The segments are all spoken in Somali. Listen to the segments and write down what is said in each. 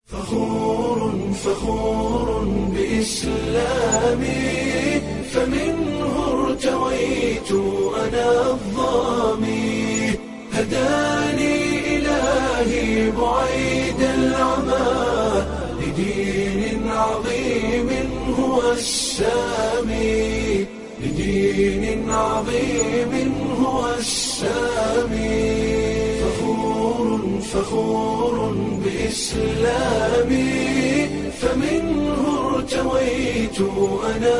فخور فخور بإسلامي فمنه ارتويت أنا الظامي هداني إلهي بعيد العمى لدين عظيم هو السامي لدين عظيم هو السامي فخور فخور بإسلامي فمنه ارتويت أنا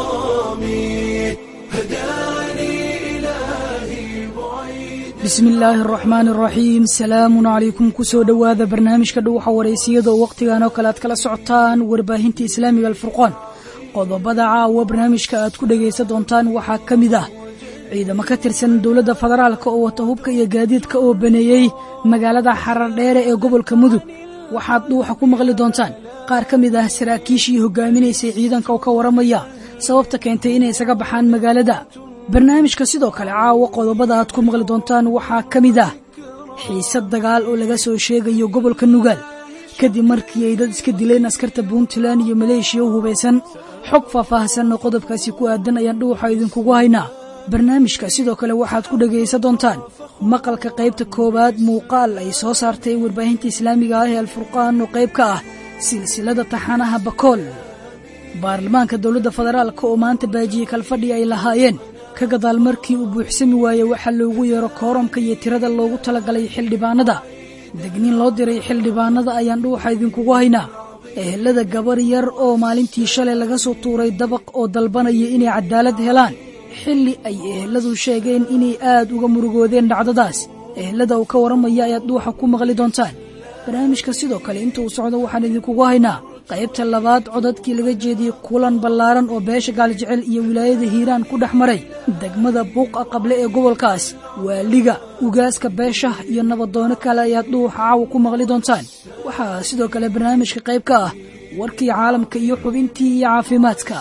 الظامي هداني إلهي بعيد bismi illaahi araxmaani araxiim salaamun calaykum kusoo dhowaada barnaamijka dhuuxa waraysiyada oo wakhtigan oo kale aad kala socotaan warbaahinta islaamiga alfurqaan qodobada caawa barnaamijka aad ku dhegaysan doontaan waxaa ka mid ah ciidamo ka tirsan dowladda federaalka oo wata hubka iyo gaadiidka oo baneeyey magaalada xarardheere ee gobolka mudug waxaad dhuuxa ku maqli doontaan qaar ka mid ah saraakiishii hogaaminaysay ciidanka oo ka waramaya sababta keentay inay isaga baxaan magaalada barnaamijka sidoo kale caawa qodobada aad ku maqli doontaan waxaa ka mid ah xiisad dagaal oo laga soo sheegayo gobolka nugaal kadib markii ay dad iska dileen askarta puntland iyo maleeshiya u hubaysan xog faahfaahsan oo qodobkaasi ku aadan ayaan dhuuxa idinkugu haynaa barnaamijka sidoo kale waxaad ku dhegaysan doontaan maqalka qaybta koowaad muuqaal ay soo saartay warbaahinta islaamiga ah ee alfurqaan oo qayb ka ah silsilada taxanaha bakool baarlamaanka dowladda federaalka oo maanta baajiyey kalfadhi ay lahaayeen ka gadaal markii uu buuxsami waaye waxaa loogu yeero kooramka iyo tirada loogu talagalay xildhibaanada degniin loo diray xildhibaanada ayaan dhuuxa idinkugu haynaa ehelada gabar yar oo maalintii shalay laga soo tuuray dabaq oo dalbanaya inay cadaalad helaan xilli ay eheladu sheegeen inay aad uga murugoodeen dhacdadaas ehelada uu ka warramaya ayaad dhuuxa ku maqli doontaan barnaamijka sidoo kale inta uu socdo waxaan idinkugu haynaa qaybta labaad codadkii laga jeediyey kulan ballaaran oo beesha gaaljecel iyo wilaayada hiiraan ku dhex maray degmada buuqa qable ee gobolkaas waaliga ugaaska beesha iyo nabadoono kale ayaad dhuuxa caawa ku maqli doontaan waxaa sidoo kale barnaamijka qayb ka ah warkii caalamka iyo xubintii iyo caafimaadka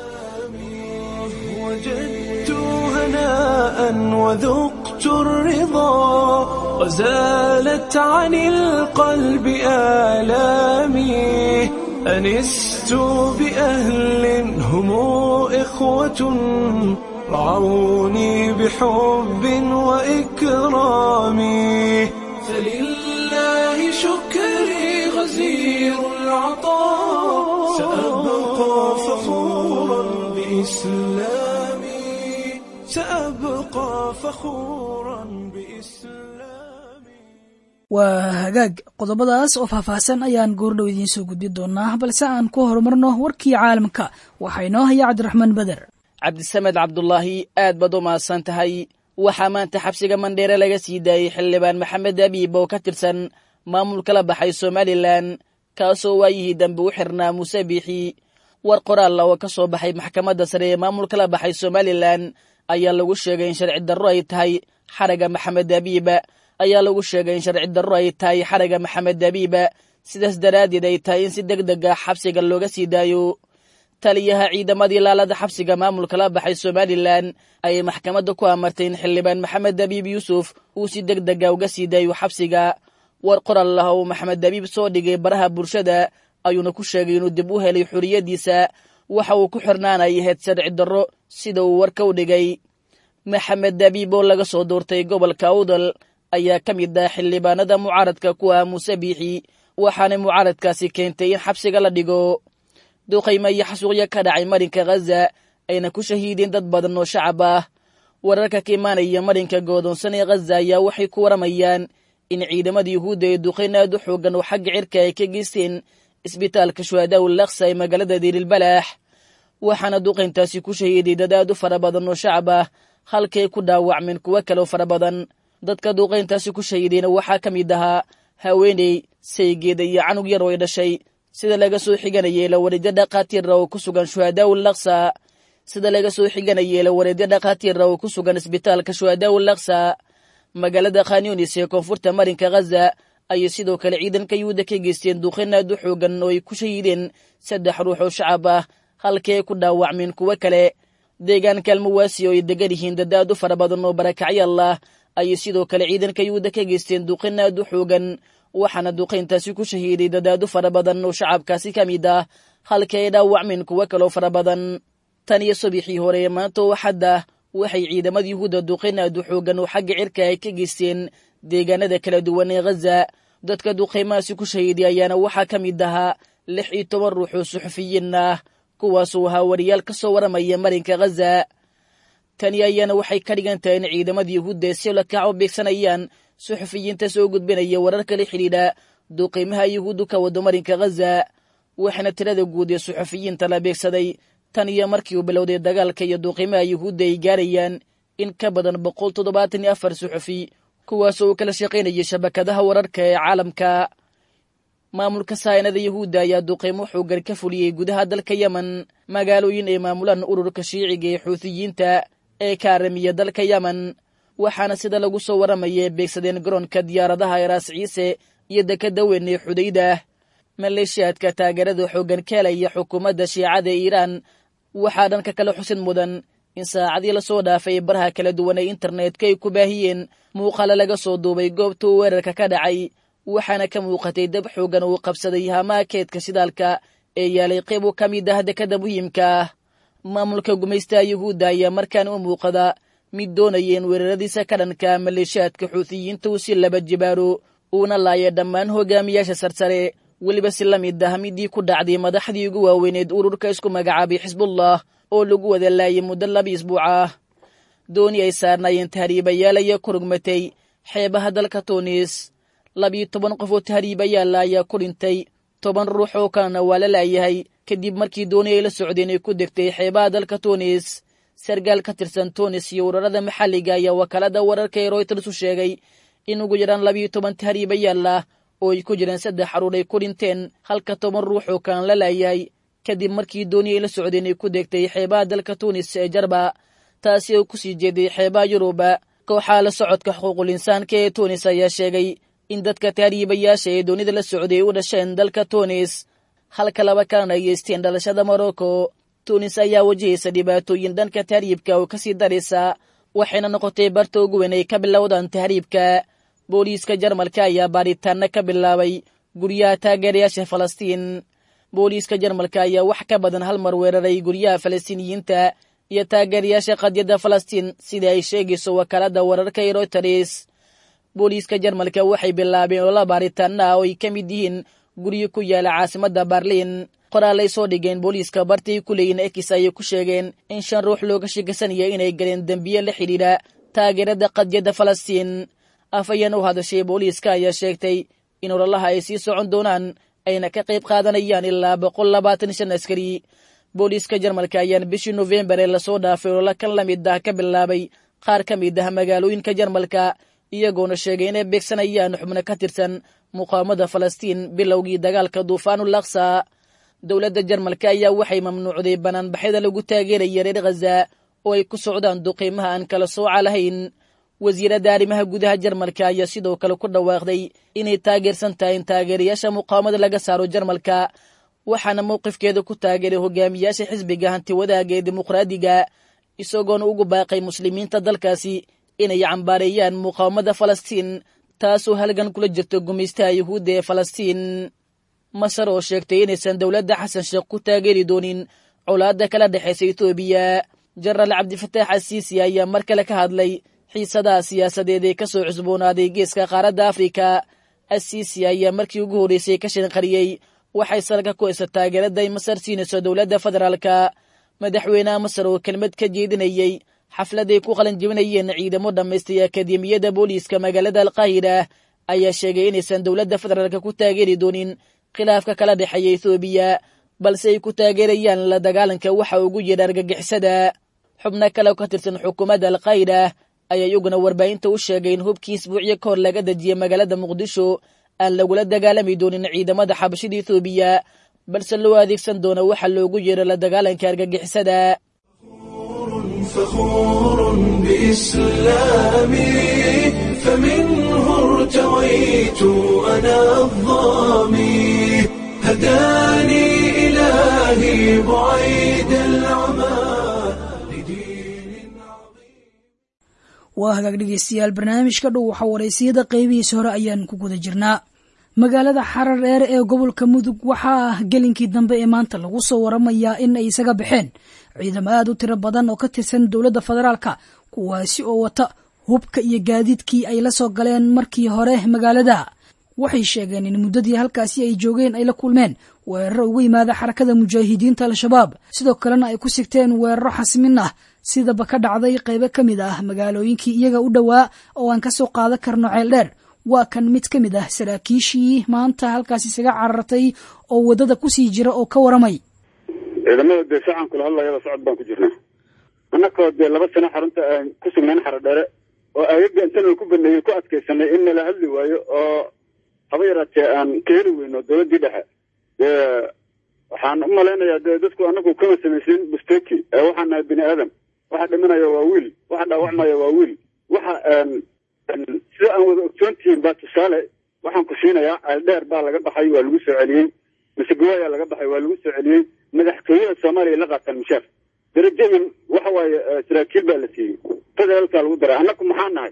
وجدت هناء وذقت الرضا وزالت عن القلب آلامي أنست بأهل هم إخوة رعوني بحب وإكرام فلله شكري غزير العطاء سأبقى فخورا بإسلامي سأبقى فخورا بإسلامي waa hagaag qodobadaas oo faahfaahsan ayaan goordhow idiin soo gudbi doonaa balse aan ku horumarno warkii caalamka waxaa inoo haya cabdiraxmaan beder cabdisamed cabdulaahi aad baad u mahadsan tahay waxaa maanta xabsiga mandheere laga sii daayey xildhibaan maxamed abiib oo ka tirsan maamulka la baxay somalilan kaasoo waayihii dambe u xirnaa muuse biixi war qoraalla oo ka soo baxay maxkamadda sare ee maamulka la baxay somalilan ayaa lagu sheegay in sharci darro ay tahay xaraga maxamed abiiba ayaa lagu sheegay in sharci darro ay tahay xaraga maxamed abiiba sidaas daraaddeed ay tahay in si deg deg ah xabsiga looga sii daayo taliyaha ciidamadii laalada xabsiga maamulka la baxay somalilan ayay maxkamadda ku amartay in xildhibaan maxamed abiib yuusuf uu si deg dega uga sii daayo xabsiga war qoral lah uu maxamed abiib soo dhigay baraha bulshada ayuuna ku sheegay inuu dib u helay xorriyaddiisa waxa uu ku xirnaanay ahayd sharci darro sida uu warka u dhigay maxamed abiib oo laga soo doortay gobolka awdal ayaa ka mid ah xildhibaanada mucaaradka ku ah muuse biixi waxaana mucaaradkaasi keentay in xabsiga la dhigo duqaymo iyo xasuuqyo ka dhacay marinka khaza ayna ku shahiideen dad badan oo shacab ah wararka ka imaanaya marinka goodoonsan ee khaza ayaa waxay ku waramayaan in ciidamada yuhuudda ee duqayn aad u xoogan oo xagga cirka ay ka geysteen isbitaalka shuhadaau laksa ee magaalada diirilbalaax waxaana duqayntaasi ku shahiiday dad aad u fara badan oo shacab ah halkay ku dhaawacmeen kuwo kaleo fara badan dadka duuqayntaasi ku shahiidayna waxaa ka mid ahaa haweeney saygeeda iyo canug yar oo ay dhashay sida laga soo xiganayay lawareedyo dhakhaatiira oo ku sugan shuhadaau laksa sida laga soo xiganayay lawareedyo dhakhaatiira oo ku sugan isbitaalka shuhadaau laksa magaalada khanyunis ee koonfurta marinka khaza ayay sidoo kale ciidanka yuhuudda ka geysteen duuqayn aad u xoogan oo ay ku shahiideen saddex ruux oo shacab ah halkii ay ku dhaawacmeen kuwo kale deegaanka almawaasi oo ay degan yihiin dad aad u fara badan oo barakacyaal ah ayay sidoo kale ciidanka yuhuudda ka geysteen duuqin aad u xoogan waxaana duqayntaasi ku shahiiday dadaado fara badan oo shacabkaasi ka mid ah halka ay dhaawacmeen kuwo kaloo fara badan tan iyo subaxii hore ee maanta oo xadda waxay ciidamada yuhuudda duqayn aad u xoogan oo xagga cirka ay ka geysteen deegaanada kala duwan ee ghaza dadka duqaymahaasi ku shahiiday ayaana waxaa ka mid ahaa lix iyo toban ruux oo suxufiyiin ah kuwaasuu ahaa wariyaal ka soo waramaya marinka ghaza tani ayaana waxay ka dhigan tahay in ciidamada yuhuudda ee si lakac u beegsanayaan suxufiyiinta soo gudbinaya wararka la xidhiidha duqaymaha yuhuuddu ka wado marinka ghaza waxaana tirada guud ee suxufiyiinta la beegsaday tan iyo markii uu bilowday dagaalka iyo duqaymaha yuhuudda ay gaarayaan in ka badan boqol toddobaatan iyo afar suxufi kuwaasoo uu kala shaqaynayay shabakadaha wararka ee caalamka maamulka saanada yuhuudda ayaa duqaymo xoogan ka fuliyey gudaha dalka yemen magaalooyin ay maamulaan ururka shiiciga ee xuutiyiinta ee ka aramiya dalka yemen waxaana sida lagu soo waramaya beegsadeen garoonka diyaaradaha eraas ciise iyo dekada weyn ee xudayda maleeshiyaadka taageerada xooggan ka helaya xukuumadda shiicada ee iiraan waxaa dhanka kale xusid mudan in saacadii lasoo dhaafay baraha kala duwan ee internetka ay ku baahiyeen muuqaale laga soo duubay goobta uu weerarka ka dhacay waxaana ka muuqatay dab xoogan uu qabsaday hamaha keedka shidaalka ee yaalay qayb uu ka mid ah dekada muhiimka ah maamulka gumaystaha yuhuudda ayaa markaan u muuqada mid doonaya in weeraradiisa ka dhanka maleeshiyaadka xuutiyiinta uu si laba jibaaro uuna laaya dhammaan hogaamiyaasha sarsare weliba si la mid ah midii ku dhacday madaxdii ugu waaweyneed ururka isku magacaabay xisbullah oo lagu wada laayay muddo laba isbuuc ah dooni ay saarnaayeen tahriibayaal ayaa ku rugmatay xeebaha dalka tunis labiyo toban qof oo tahriibayaala ayaa ku dhintay toban ruux oo kalena waa la laayahay kadib markii dooni ay la socdeen ay ku degtay xeebaha dalka tunis sargaal ka tirsan tunis iyo urarada maxalliga ayaa wakaalada wararka ee royters u sheegay in ugu yaraan labiyo toban tahriibayaal ah oo ay ku jireen saddex xaruur ay ku dhinteen halka toban ruux oo kalan la laayahay kadib markii dooni ay la socdeen ay ku degtay xeebaha dalka tunis ee jarba taasi oo ku sii jeeday xeebaha yuruba kooxaha la socodka xuquuqul insaanka ee tunis ayaa sheegay in dadka tahriibayaasha ee doonida la socday ay u dhasheen dalka tunis halka laba kalena ay yeysteen dhalashada morocco tunis ayaa wajahaysa dhibaatooyin dhanka tahriibka oo kasii daraysa waxayna noqotay barta ugu weyn ay ka bilowdaan tahriibka booliiska jarmalka ayaa baaritaana ka bilaabay guryaha taageerayaasha falastiin booliiska jarmalka ayaa wax ka badan hal mar weeraray guryaha falastiiniyiinta iyo taageerayaasha qadyadda falastiin sida ay sheegayso wakaalada wararka ee royters booliiska jarmalka waxay bilaabeen olala baaritaana ah oo ay ka mid yihiin guryo ku yaala caasimadda barliin qoraalay soo dhigeen booliiska bartay ku leeyiin ekis ayay ku sheegeen in shan ruux looga sheegasanaya inay galeen dembiye la xidhiidha taageerada qadyadda falastiin afayeen u hadashay booliiska ayaa sheegtay in ololaha ay sii socon doonaan ayna ka qayb qaadanayaan ilaa boqol labaatan shan askari booliiska jarmalka ayaan bishii nofembar ee lasoo dhaafay olola kan la mid ah ka bilaabay qaar ka mid ah magaalooyinka jarmalka iyagoona sheegay inay beegsanayaan xubno ka tirsan muqaawamada falastiin bilowgii dagaalka duufaanul aksa dowladda jarmalka ayaa waxay mamnuucday banaanbaxyada lagu taageeraya reer khaza oo ay ku socdaan duqiimaha aan kala sooca lahayn wasiiradda arrimaha gudaha jarmalka ayaa sidoo kale ku dhawaaqday inay taageersan tahay in taageerayaasha muqaawamada laga saaro jarmalka waxaana mowqifkeeda ku taageeray hogaamiyaasha xisbiga hanti wadaaga ee dimuqraadiga isagoona ugu baaqay muslimiinta dalkaasi inay cambaareeyaan muqaawamada falastiin taasoo halgan kula jirta gumaystaha yuhuudda ee falastiin masar oo sheegtay inaysan dowladda xasan sheekh ku taageeri doonin colaadda kala dhexaysa etoobiya jenaraal cabdifataax asiisi ayaa mar kale ka hadlay xiisadaha siyaasadeed ee ka soo cusboonaaday geeska qaaradda afrika asiisi ayaa markii ugu horreysay ka shanqariyey waxay salka ku haysa taageerada ay masar siinayso dowladda federaalka madaxweynaha masar oo kelmad ka jeedinayey xafladay ku qalan jebinayeen ciidamo dhammaystay akademiyadda booliiska magaalada alqaahira ayaa sheegay inaysan dowladda federaalka ku taageeri doonin khilaafka kala dhexeeya ethoobiya balse ay ku taageerayaan la dagaalanka waxa ugu yidha argagixisada xubno kale oo ka tirsan xukuumadda alqaahira ayaa iyaguna warbaahinta u sheegay in hubkii isbuucyo ka hor laga dejiyey magaalada muqdisho aan lagula dagaalami doonin ciidamada xabashida ethoobiya balse loo adeegsan doono waxa loogu yeero la dagaalanka argagixisada فخور بإسلامي فمنه ارتويت أنا الظامي هداني إلهي بعيد العمى لدين عظيم waa hagaag dhegeystayaal barnaamijka dhow waxaa waraysiyada qeybihiisa hore ayaan ku guda jirnaa magaalada xarar dheere ee gobolka mudug waxaa gelinkii dambe ee maanta lagu soo waramayaa in ay isaga baxeen ciidamo aad u tiro badan oo ka tirsan dowladda federaalka kuwaasi oo wata hubka iyo gaadiidkii ay la soo galeen markii hore magaalada waxay sheegeen in muddadii halkaasi ay joogeen ay la kulmeen weeraro uga yimaada xarakada mujaahidiinta al-shabaab sidoo kalena ay ku sigteen weeraro xasmin ah sidaba ka dhacday qaybo ka mid ah magaalooyinkii iyaga u dhowaa oo aan kasoo qaadan karno ceel dheer waa kan mid ka mid ah saraakiishii maanta halkaas isaga carartay oo waddada kusii jira oo ka waramay ciidamada dee sacan kula hadlayaba socod baan ku jirnaa annakoo dee laba sano xarunta aan ku sugnayn xaro dheere oo agaga intanal ku baneeyey ku adkaysanay in nala hadli waayo oo haba yaraatee aan ka heli weyno dowladdii dhexe dee waxaan u malaynayaa dee dadku anagu kama samaysin busteki ee waxaan nahay bini aadam waxa dhimanaya waa wiil waxa dhaawacmaya waa wiil waxa sida aan wada ogsoontihiin baa tusaale waxaan ku siinayaa ceeldheer baa laga baxay waa lagu soo celiyey masegawaayaa laga baxay waa lagu soo celiyey madaxtooyada soomaaliya la qaataan mishaar darajadan waxa waaye saraakiil baa la siiyey federaalkaa lagu daray annaku maxaa nahay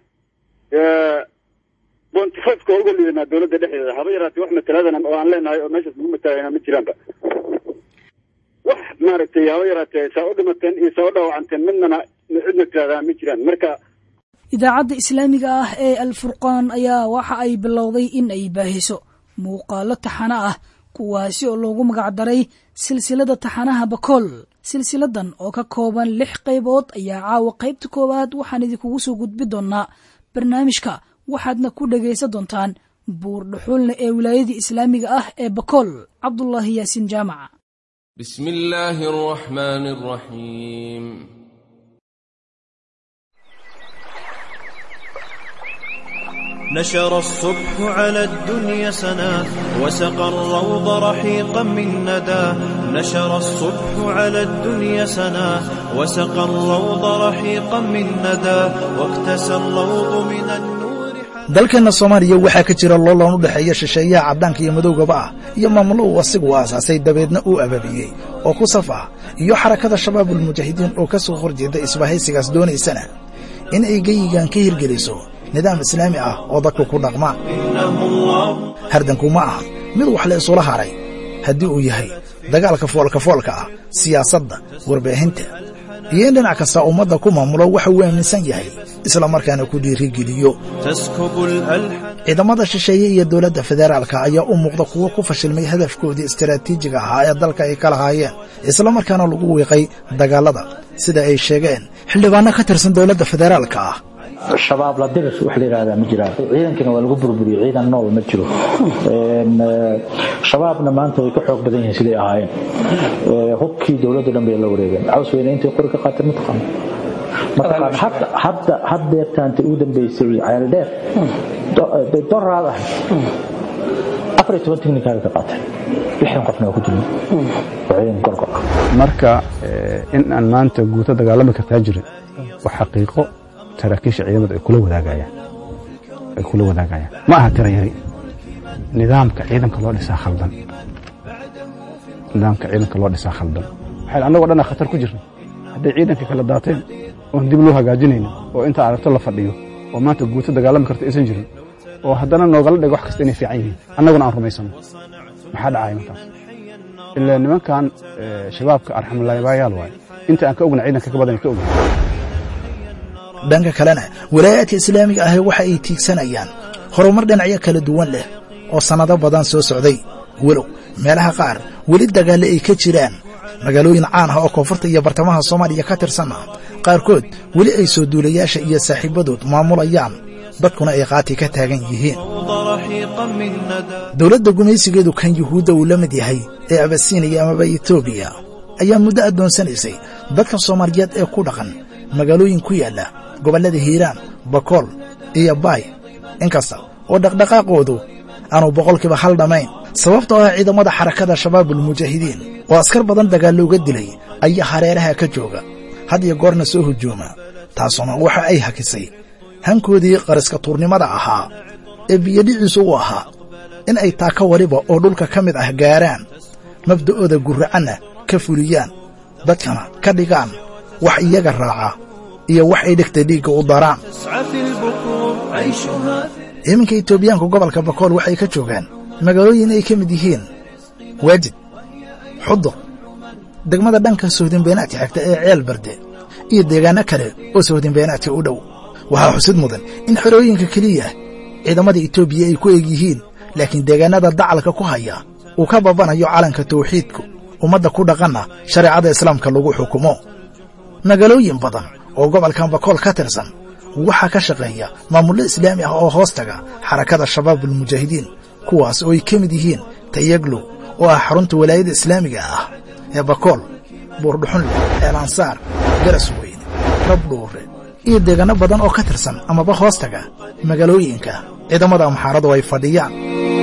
bontifafka uga liidanaa dowladda dhexdeeda haba yaraatee wax mataladan oo aan leenahay oo meeshaas lagu matalaynaa ma jiraanba wax maaragtay haba yaraatee saa u dhimateen iyo saa u dhaawacanteen midnana cidna tiraahdaa ma jiraan marka idaacadda islaamiga ah ee alfurqaan ayaa waxa ay bilowday in ay baahiso muuqaalo taxano ah kuwaasi oo loogu magacdaray silsilada taxanaha bakool silsiladan oo ka kooban lix qaybood ayaa caawa qaybta koowaad waxaan idinkugu soo gudbi doonnaa barnaamijka waxaadna ku dhegaysan doontaan buur dhuxulna ee wilaayadii islaamiga ah ee bakool cabdulaahi yaasiin jaamaca بسم الله الرحمن الرحيم نشر الصبح على الدنيا سنا وسقى الروض رحيقا من ندى نشر الصبح على الدنيا سنا وسقى الروض رحيقا من ندى واكتسى اللوض من النور dalkeenna soomaaliya waxaa ka jira loolan u dhexeeya shisheeyaha caddaanka iyo madowgaba ah iyo maamulo uu asigu aasaasay dabeedna uu abaabiyey oo ku saf ah iyo xarakada shabaabulmujaahidiin oo ka soo horjeeda isbahaysigaas doonaysana in ay geyigan ka hirgeliso nidaam islaami ah oo dadku ku dhaqma hardanku ma aha mid wax la isula haray haddii uu yahay dagaalka foolkafoolka ah siyaasadda warbaahinta iyo in dhinac kasta ummadda ku maamulo waxa uu aaminsan yahay isla markaana ku dhiirigeliyo تسكب الألحان ciidamada shisheeye iyo dowladda federaalka ayaa u muuqda kuwo ku fashilmay hadafkoodii istaraatiijiga ahaa ee dalka ay ka lahaayeen isla markaana lagu wiiqay dagaallada sida ay sheegeen xildhibaanno ka tirsan dowladda federaalka ah shabaab la dirir wax la yidhaahdaa ma jiraan ciidankina waa lagu burburiyey ciidan nool ma jiro Een, eh, shabaabna maanta way ka xoog badan yihiin siday ahaayeen Eh, hubkii dowladda dhan bay la wareegeen caws weyne intay qori ka qaateen ma taqaano ma taqaano hadda hadda haddeertaanta ugu dambeysay ceel dheer bay doraad ahayd afar iyo toban tiknikaaga ka qaateen lixdan qofna waa ku jirnay waa ciidan gorgor ah marka eh, in aan maanta guuto dagaalami kartaa jirin waa xaqiiqo saraakiisha ciidamada ay kula wadaagayaan ay kula wadaagayaan ma aha tira yari nidaamka ciidanka loo dhisaa khaldan nidaamka ciidanka loo dhisaa khaldan waxay annagoo dhan khatar ku jirna hadday ciidanka kala daateen oon dib loo hagaajinayno oo inta aragto la fadhiyo oo maanta guuto dagaalami karta aysan jirin oo haddana noogala dhigo wax kasta inay fiican yihiin annaguna aan rumaysano maxaa dhacaya markaas ilaa nimankan eh, shabaabka arxamulaayabayaal waaye inta aan ka ogna ciidanka ka badan ay ka ogna dhanka kalena walaayaadka islaamiga ahi waxa ay tiigsanayaan horumar dhinacyo kala duwan leh oo sannado badan soo socday walow meelaha qaar weli dagaalle ay ka jiraan magaalooyin caan ah oo koonfurta iyo bartamaha soomaaliya ka tirsanna qaarkood weli ay soo duulayaasha iyo saaxiibbadood maamulayaan dadkuna ay qaati ka taagan yihiin روض رحيقا من ندى dowladda gumaysigeedu kan yuhuudda uu la mid yahay ee abasiiniya amaba etoobiya ayaa muddo addoonsanaysay dadka soomaaliyeed ee ku dhaqan magaalooyin ku yaalla gobollada hiiraan bakool iyo baay inkasta oo dhaqdhaqaaqoodu aanu boqolkiiba hal dhammayn sababtoo ah ciidamada xarakada shabaabulmujaahidiin oo askar badan dagaallo uga dilay ayaa hareeraha ka jooga had iyo goorna soo hujuuma taasuna waxa ay hakisay hankoodii qariska tuurnimada ahaa ee biyodhiciisu u ahaa in ay taaka waliba oo dhulka ka mid ah gaaraan mabda'ooda gurracanna ka fuliyaan dadkana ka dhigaan wax iyaga raaca iyo wax ay dhegta dhiigga u daraan تسعى في البكور عيشها iminka etoobiyaanka gobolka bakool waxay ka joogaan magaalooyin ay ka mid yihiin waajid xudur degmada dhanka sohdinbeenaadka xigta ee ceel barde iyo deegaanno kale oo sohdinbeenaadka u dhow waxaa xusid mudan in xerooyinka keliya ciidamada etoobiya ay ku eg yihiin laakiin deegaannada dacalka ku haya uu ka babanayo calanka tawxiidku ummadda ku dhaqanna shareecada islaamka lagu xukumo magaalooyin badan oo gobolkan bakool ka tirsan waxaa ka shaqeeya maamullo islaami ah oo hoos taga xarakada shabaabulmujaahidiin kuwaas oo ay ka mid yihiin tayaglow oo ah xarunta walaayadda islaamiga ah ee bakool buurdhuxunle eelansaar garas weyne rabdhuure iyo deegaanno badan oo ka tirsan amaba hoos taga magaalooyinka ciidamada amxaaradu ay fadhiyaan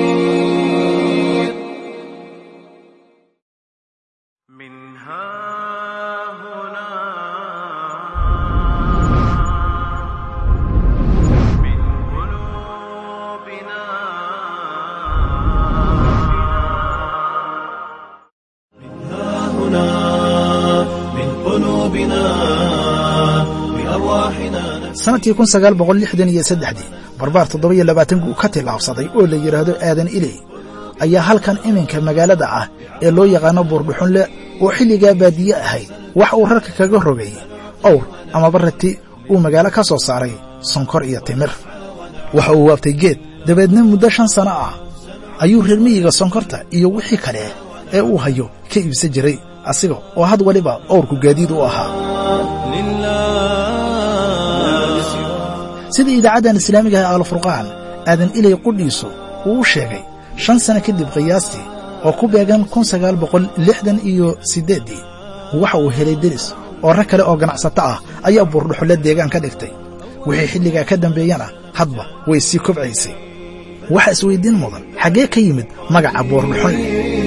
sanadkii kun sagaal boqol lixdan iyo saddexdii barbaar toddoba-iyo labaatan guu ka tillaabsaday oo la yidhaahdo aadan iley ayaa halkan iminka magaalada ah ee loo yaqaano buurdhuxunle oo xilligaa baadiye ahayd wax uu rarka kaga rogay owr amaba rati uu magaalo ka soo saaray sonkor iyo timir waxa uu waabtay geed dabeedna muddo shan sanno ah ayuu reer miyiga sonkorta iyo wixii kale ee uu hayo ka iibsan jiray asiga oo had waliba owrku gaadiid u ahaa sida idaacaddan islaamiga ah alfurqaan aadan ilay qudhiisu uu u sheegay shan sano kadib qiyaastii oo ku beegan kun sagaal boqol lixdan iyo siddeeddii waxa uu helay deris oo rag kale oo ganacsato ah ayaa buurdhuxulle deegaan ka dhigtay wixii xilligaa ka dambeeyana hadba way sii kobcaysay waxa isweyddiin mudan xaggee ka yimid magaca buurdhuxulle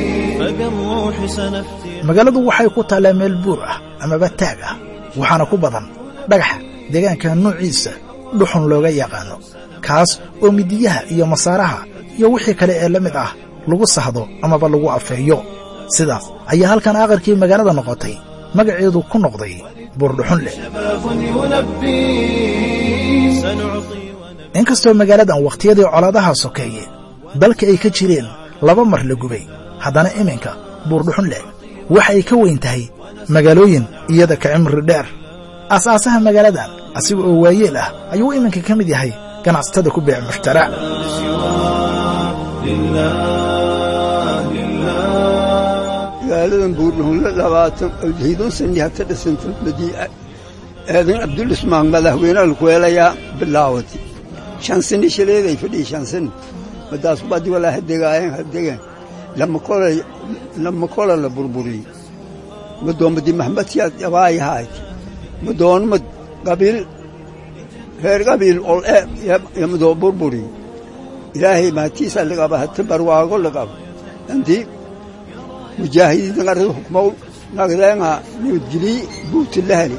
magaaladu waxay ku taallaa meel buur ah amaba taag ah waxaana ku badan dhagaxa deegaanka nuuciisa dhuxun looga yaqaano kaas oo midiyaha iyo masaaraha iyo wixii kale ee la mid ah lagu sahdo amaba lagu afeeyo sidaas ayaa halkan aqarkii magaalada noqotay magaceedu ku noqday buurdhuxunleh inkastoo magaaladan wakhtiyadii colaadaha sokeeye dalka ay ka jireen laba mar la gubay haddana iminka buurdhuxunleh waxa ay ka weyn tahay magaalooyin iyada ka cimri dheer aasaasaha magaaladan asiga oo waayeel ah ayuu iminka ka mid yahay ganacsatada ku beec mushtara magaaladan buurdhuunle labaatan hiidun sani hata dhisanta madii aadan cabdulismaan madaxweynaha lakuweelayaa bilaawati shan sani shaleeday fadhiyi shan sani madaas badi walaa hadegaayeen hadegan lama kolay lama kola la burburiyey madoomadi maxmedkiyaad abaayahaayt madoonmad qabiil reer qabiil ol e yamadoo burburi ilaahay maatiisa laqaba hata barwaago laqaba anti mujaahidiinta qarada hukmow nagdeenga nabadgelii buuti lahali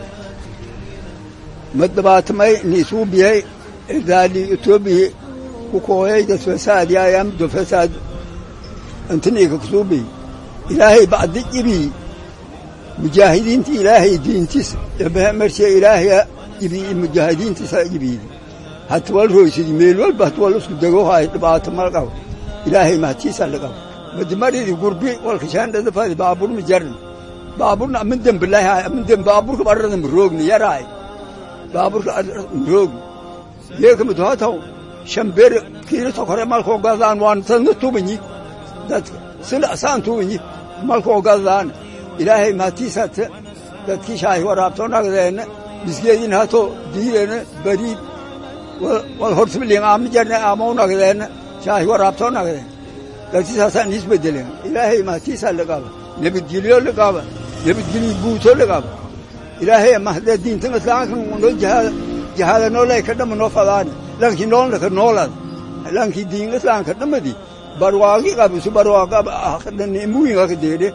madabaatamay niisuubiyay irdaali etoobiya ku kooyay dad fasaad yaayam do fasaad antiniika kusuubiy ilaahay bacdi ibii mujaahidiinta ilaahay diintiis marshe ilaahaya ibii mujaahidiintiisa ibiidi hata wal roysidi meel walba hata wal isku dego hay dhibaato mal qabo ilaahay mahtiisa la qabo madimaridi gurbi walka shaandhada fadi baabur ma jarin baaburna amin dembilahay amin dem baaburka barrada ma roogni yaraay baaburka roogni yeeka madohataw shamber kiilo sokore malkoo gadaan waan sadna tubanyi dadka sila saan tubanyi malkoo gadaan ilaahay maatiisata dadkii shaahi waraabtoo nagdeenna misgeedin hato diideenna bariid wal hortibliin aama jarne aamau nagdeenna shaahi waraabtoo nagdeen dadkiisaasaan isbedeleen ilaahay maatiisaa laqaba nabadgelyo laqaba nabadgelyo guuto laqaba ilaahay mahda diintan islaamkan noo jahaada noolay ka dhama noo fadaani lankii noolna ka noolad lankii diin islaamka dhamadi barwaaqi qabisu barwaaqa nimuwinga ka deedhe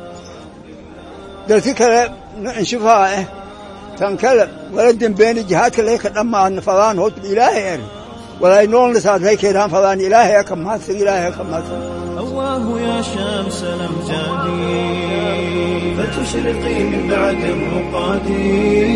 dadka kale inshifaa eh tan kale wala dembeeni jihaadka lay ka dhammaan fadaan hot ilaahay er walay noolna saadlay keedaan fadaan ilaahay ka mahadsan ilaahay ka mahadsan هواه يا شمس الأمجاد فتشرقي من بعد الرقاد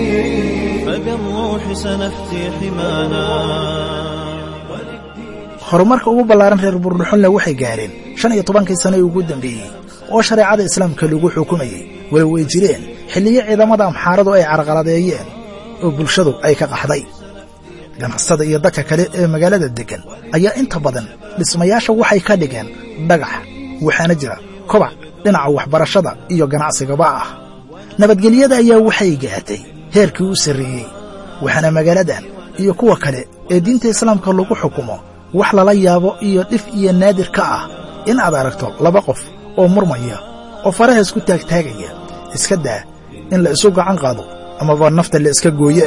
فبالروح سنفتي حمانا horumarka ugu ballaaran reer buurdhuxunle waxay gaareen shan iyo tobankii sano ee ugu dambeeyey oo shareecada islaamka lagu xukumayey walow ay jireen xilliyo ciidamada amxaaradu ay carqaladeeyeen oo bulshadu ay ka qaxday ganacsada iyo dadka kale ee magaalada deggan ayaa inta badan dhismayaasha waxay ka dhigeen dhagax waxaana jira kobac dhinaca waxbarashada iyo ganacsigaba ah nabadgelyada ayaa waxay gaartay heerkii u sarreeyey waxaana magaaladan iyo kuwa kale ee diinta islaamka lagu xukumo wax lala yaabo iyo dhif iyo naadir ka ah in aad aragto laba qof oo murmaya oo faraha isku taagtaagaya iska daa in la isu gacan qaado amaba nafta la iska gooye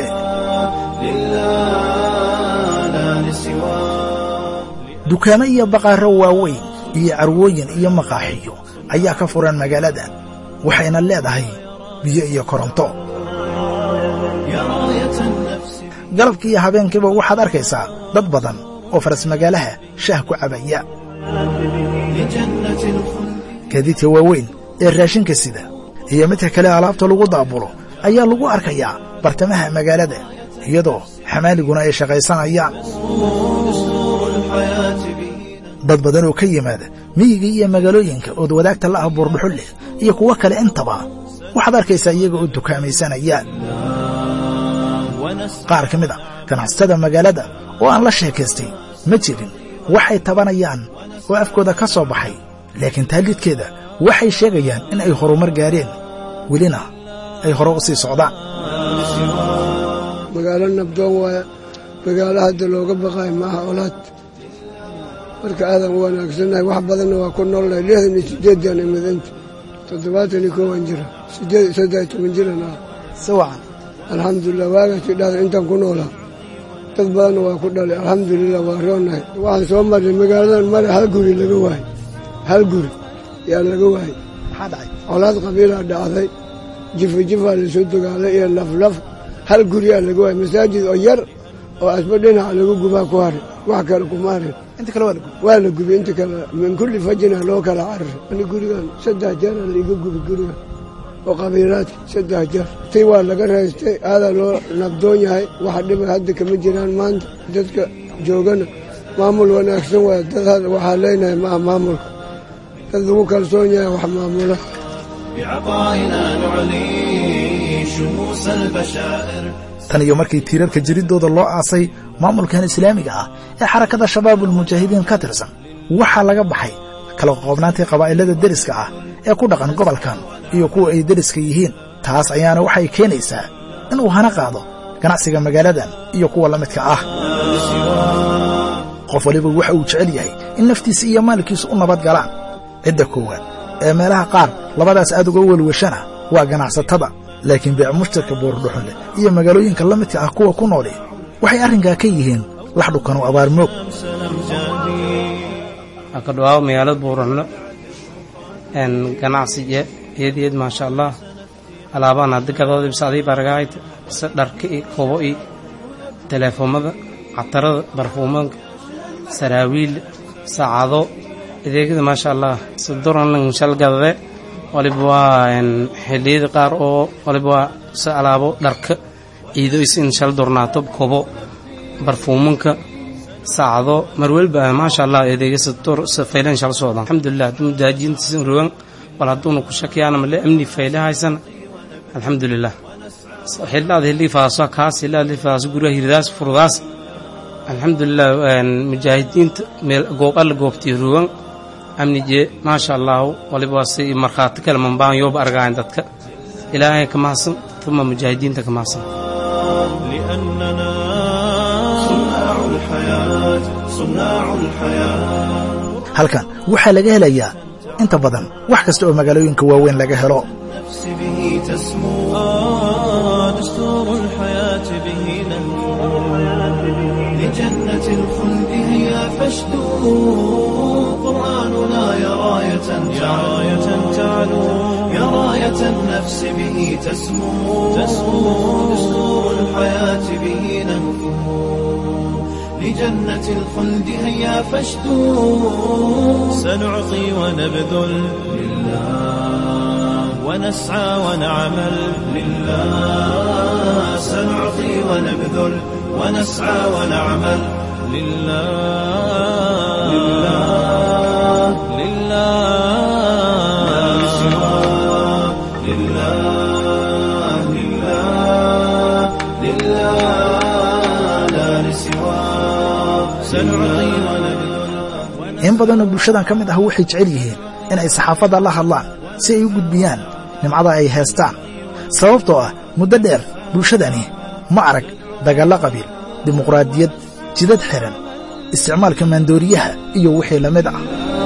dukaamo iyo baqaaro waaweyn iyo carwooyin iyo maqaaxiyo ayaa ka furan magaaladan waxayna leedahay biyo iyo koronto galabkii iyo habeenkiiba waxaad arkaysaa dad badan oo faras magaalaha shaah ku cabaya gaadiidka waaweyn ee raashinka sida iyo midka kale alaabta lagu daabulo ayaa lagu arkayaa bartamaha magaalada iyadoo xamaaliguna ay shaqaysanayaan dad badan oo ka yimaada miyiga iyo magaalooyinka ood wadaagta la ah buurdhuxulle iyo kuwo kale intaba waxaad arkaysaa iyaga oo dukaamaysanayaan qaar ka mid a ganacsatada magaalada oo aan la sheekaystay ma jirin waxay tabanayaan oo afkooda ka soo baxay laakiin taallidkeeda waxay sheegayaan in ay horumar gaareen welina ay hore u sii socdaan magaalo nabdoon waaya magaalo hadda looga baqaayo maaha olaad marka aadan u wanaagsannahay wax badanna waa ku noolnahay lixdan iyo siddeedan imidinta toddobaatan iyo koowan jira siddeed saddex toban jiran ah si wacan alxamdulilah waagaasii dhahda intaan ku noolaa dad badanna waa ku dhalay alxamdulilah waa roonahay waxaan soo marnay magaaladan mare hal guri laga waayey hal guri yaa laga waayey maxaa dhacay colaad qabiilaa dhacday jifa jifaa lasoo dogaalay iyo laflaf hal guriyaa laga waayey masaajid oo yar oo asba dhinaca lagu gubaa ku haray wax kale kuma harin inta kale waa la gubi waa la gubi inta kale min kulli fajina loo kala cararay ani gurigan saddex jeera laiga gubi gurigan oo qabiilaadka saddex jeer tay waa laga raystay aadaa loo nabdoon yahay waxa dhiba hadda kama jiraan maanta dadka joogana maamul wanaagsan waay dad waxaa leenahay maaha maamulka dad lagu kalsoon yahay wax maamula tan iyo markii tiirarka jiriddooda loo aasay maamulkan islaamiga ah ee xarakada shabaabulmujaahidiin ka tirsan waxaa laga baxay kala qoqobnaantii qabaa'ilada deriska ah ee ku dhaqan gobolkan iyo kuwa ay deriska yihiin taas ayaana waxay keenaysaa inuu hana qaado ganacsiga magaaladan iyo kuwa la midka ah qof waliba waxa uu jecel yahay in naftiisa iyo maalkiisu u nabad galaan cidda koowaad ee meelaha qaar labadaas aad uga welwashana waa ganacsatada laakiin beec mushtarka buurdhuxunle iyo magaalooyinka la midka ah kuwa ku nooli waxay arrinkaa ka yihiin lax dhukan oo abaarmoog ka dhawaawo magaalada buuranlo ganacsiye eed eed maasha allah alaabaan hadda gadooda bisadii baragahayd se dharka i kobo i teleefoomada catarada barfuumanka saraawiil saacado adeegyada maasha allah saduranlan shal gadade waliba waa xilliyada qaar oo waliba waa se alaabo dharka ciido is in shal durnaato kobo barfuumanka saacado marwelba maasha allah adeega sadur faylan shal socdaan alxamdulilah hadduu mudaajiintiisan rogan wal hadduuna ku shakiyaana male amni fayle haysan alxamdulilah xillaad hillii faaso kaas hillaad hillii faaso guryaha hirdaas furdaas alxamdulilah mujaahidiinta meel goob alla goobtii rogan amni jee maasha allahu waliba waa si markhaati kale mambaan yooba argaayan dadka ilaahay ka mahadsan tuma mujaahidiinta ka mahadsan halkan waxaa laga helayaa inta badan wax kasta oo magaalooyinka waaweyn laga helo لجنة الخلد هي فاشدوا قرآننا يا راية يا راية تعلو يا راية النفس به تسمو تسمو دستور الحياة به نهفو لجنة الخلد هيا فاشدوا سنعطي ونبذل لله ونسعى ونعمل لله سنعطي ونبذل ونسعى ونعمل لله لله لله لا سواه لله لله لله لا لسواه سنعطي ونبذل in badanoo bulshadan ka mid ah waxay jecel yihiin in ay saxaafadda la hadlaan si ay u gudbiyaan nimcada ay haystaan sababtoo ah muddo dheer bulshadani ma arag dagaallo qabiil dimuqraadiyad jidad xihan isticmaalka maandooriyaha iyo wixii la mid ah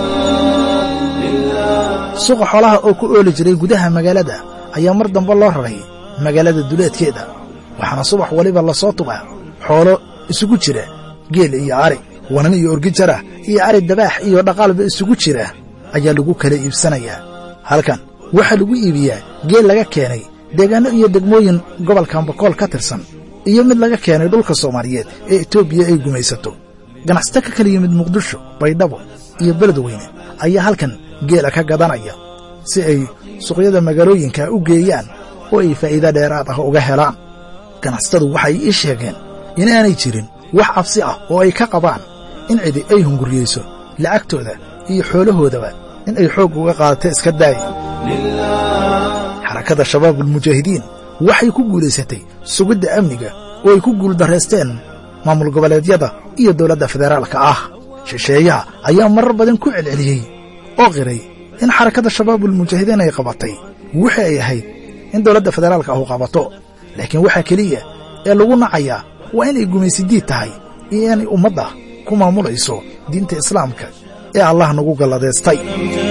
suuqa xoolaha oo ku ooli jiray gudaha magaalada ayaa mar dambe loo raray magaalada duleedkeeda waxaana subax waliba la soo tubaa xoolo isugu jira geel iyo ari wanan iyo orgijara iyo ari dabaax iyo dhaqaalba isugu jira ayaa lagu kala iibsanayaa halkan waxaa lagu iibiyaa geel laga keenay deegaanno iyo degmooyin gobolkan bokool ka tirsan iyo mid laga keenay dhulka soomaaliyeed ee etoobiya ay gumaysato ganacsato ka kala yimid muqdisho baydhabo iyo beledweyne ayaa halkan geela ka gadanaya si ay suuqyada magaalooyinka u geeyaan oo ay faa'iido dheeraad ah uga helaan ganacsatadu waxay ii sheegeen inaanay jirin wax cabsi ah oo ay ka qabaan in cidi ay hunguriyeyso lacagtooda iyo xoolahoodaba in ay xoog uga qaadato iska daaya xarakada shabaabulmujaahidiin waxay ku guulaysatay sugidda amniga oo ay ku guuldarraysteen maamul goboleedyada iyo dowladda federaalka ah shisheeyaha ayaa marar badan ku celceliyey oo qiray in xarakada shabaabulmujaahidiin ay qabatay wixii ay ahayd in dowladda federaalka ahu qabato laakiin waxaa keliya ee lagu nacayaa waa inay gumaysidiid tahay iyo inay ummadda ku maamulayso diinta islaamka ee allah nagu galladaystay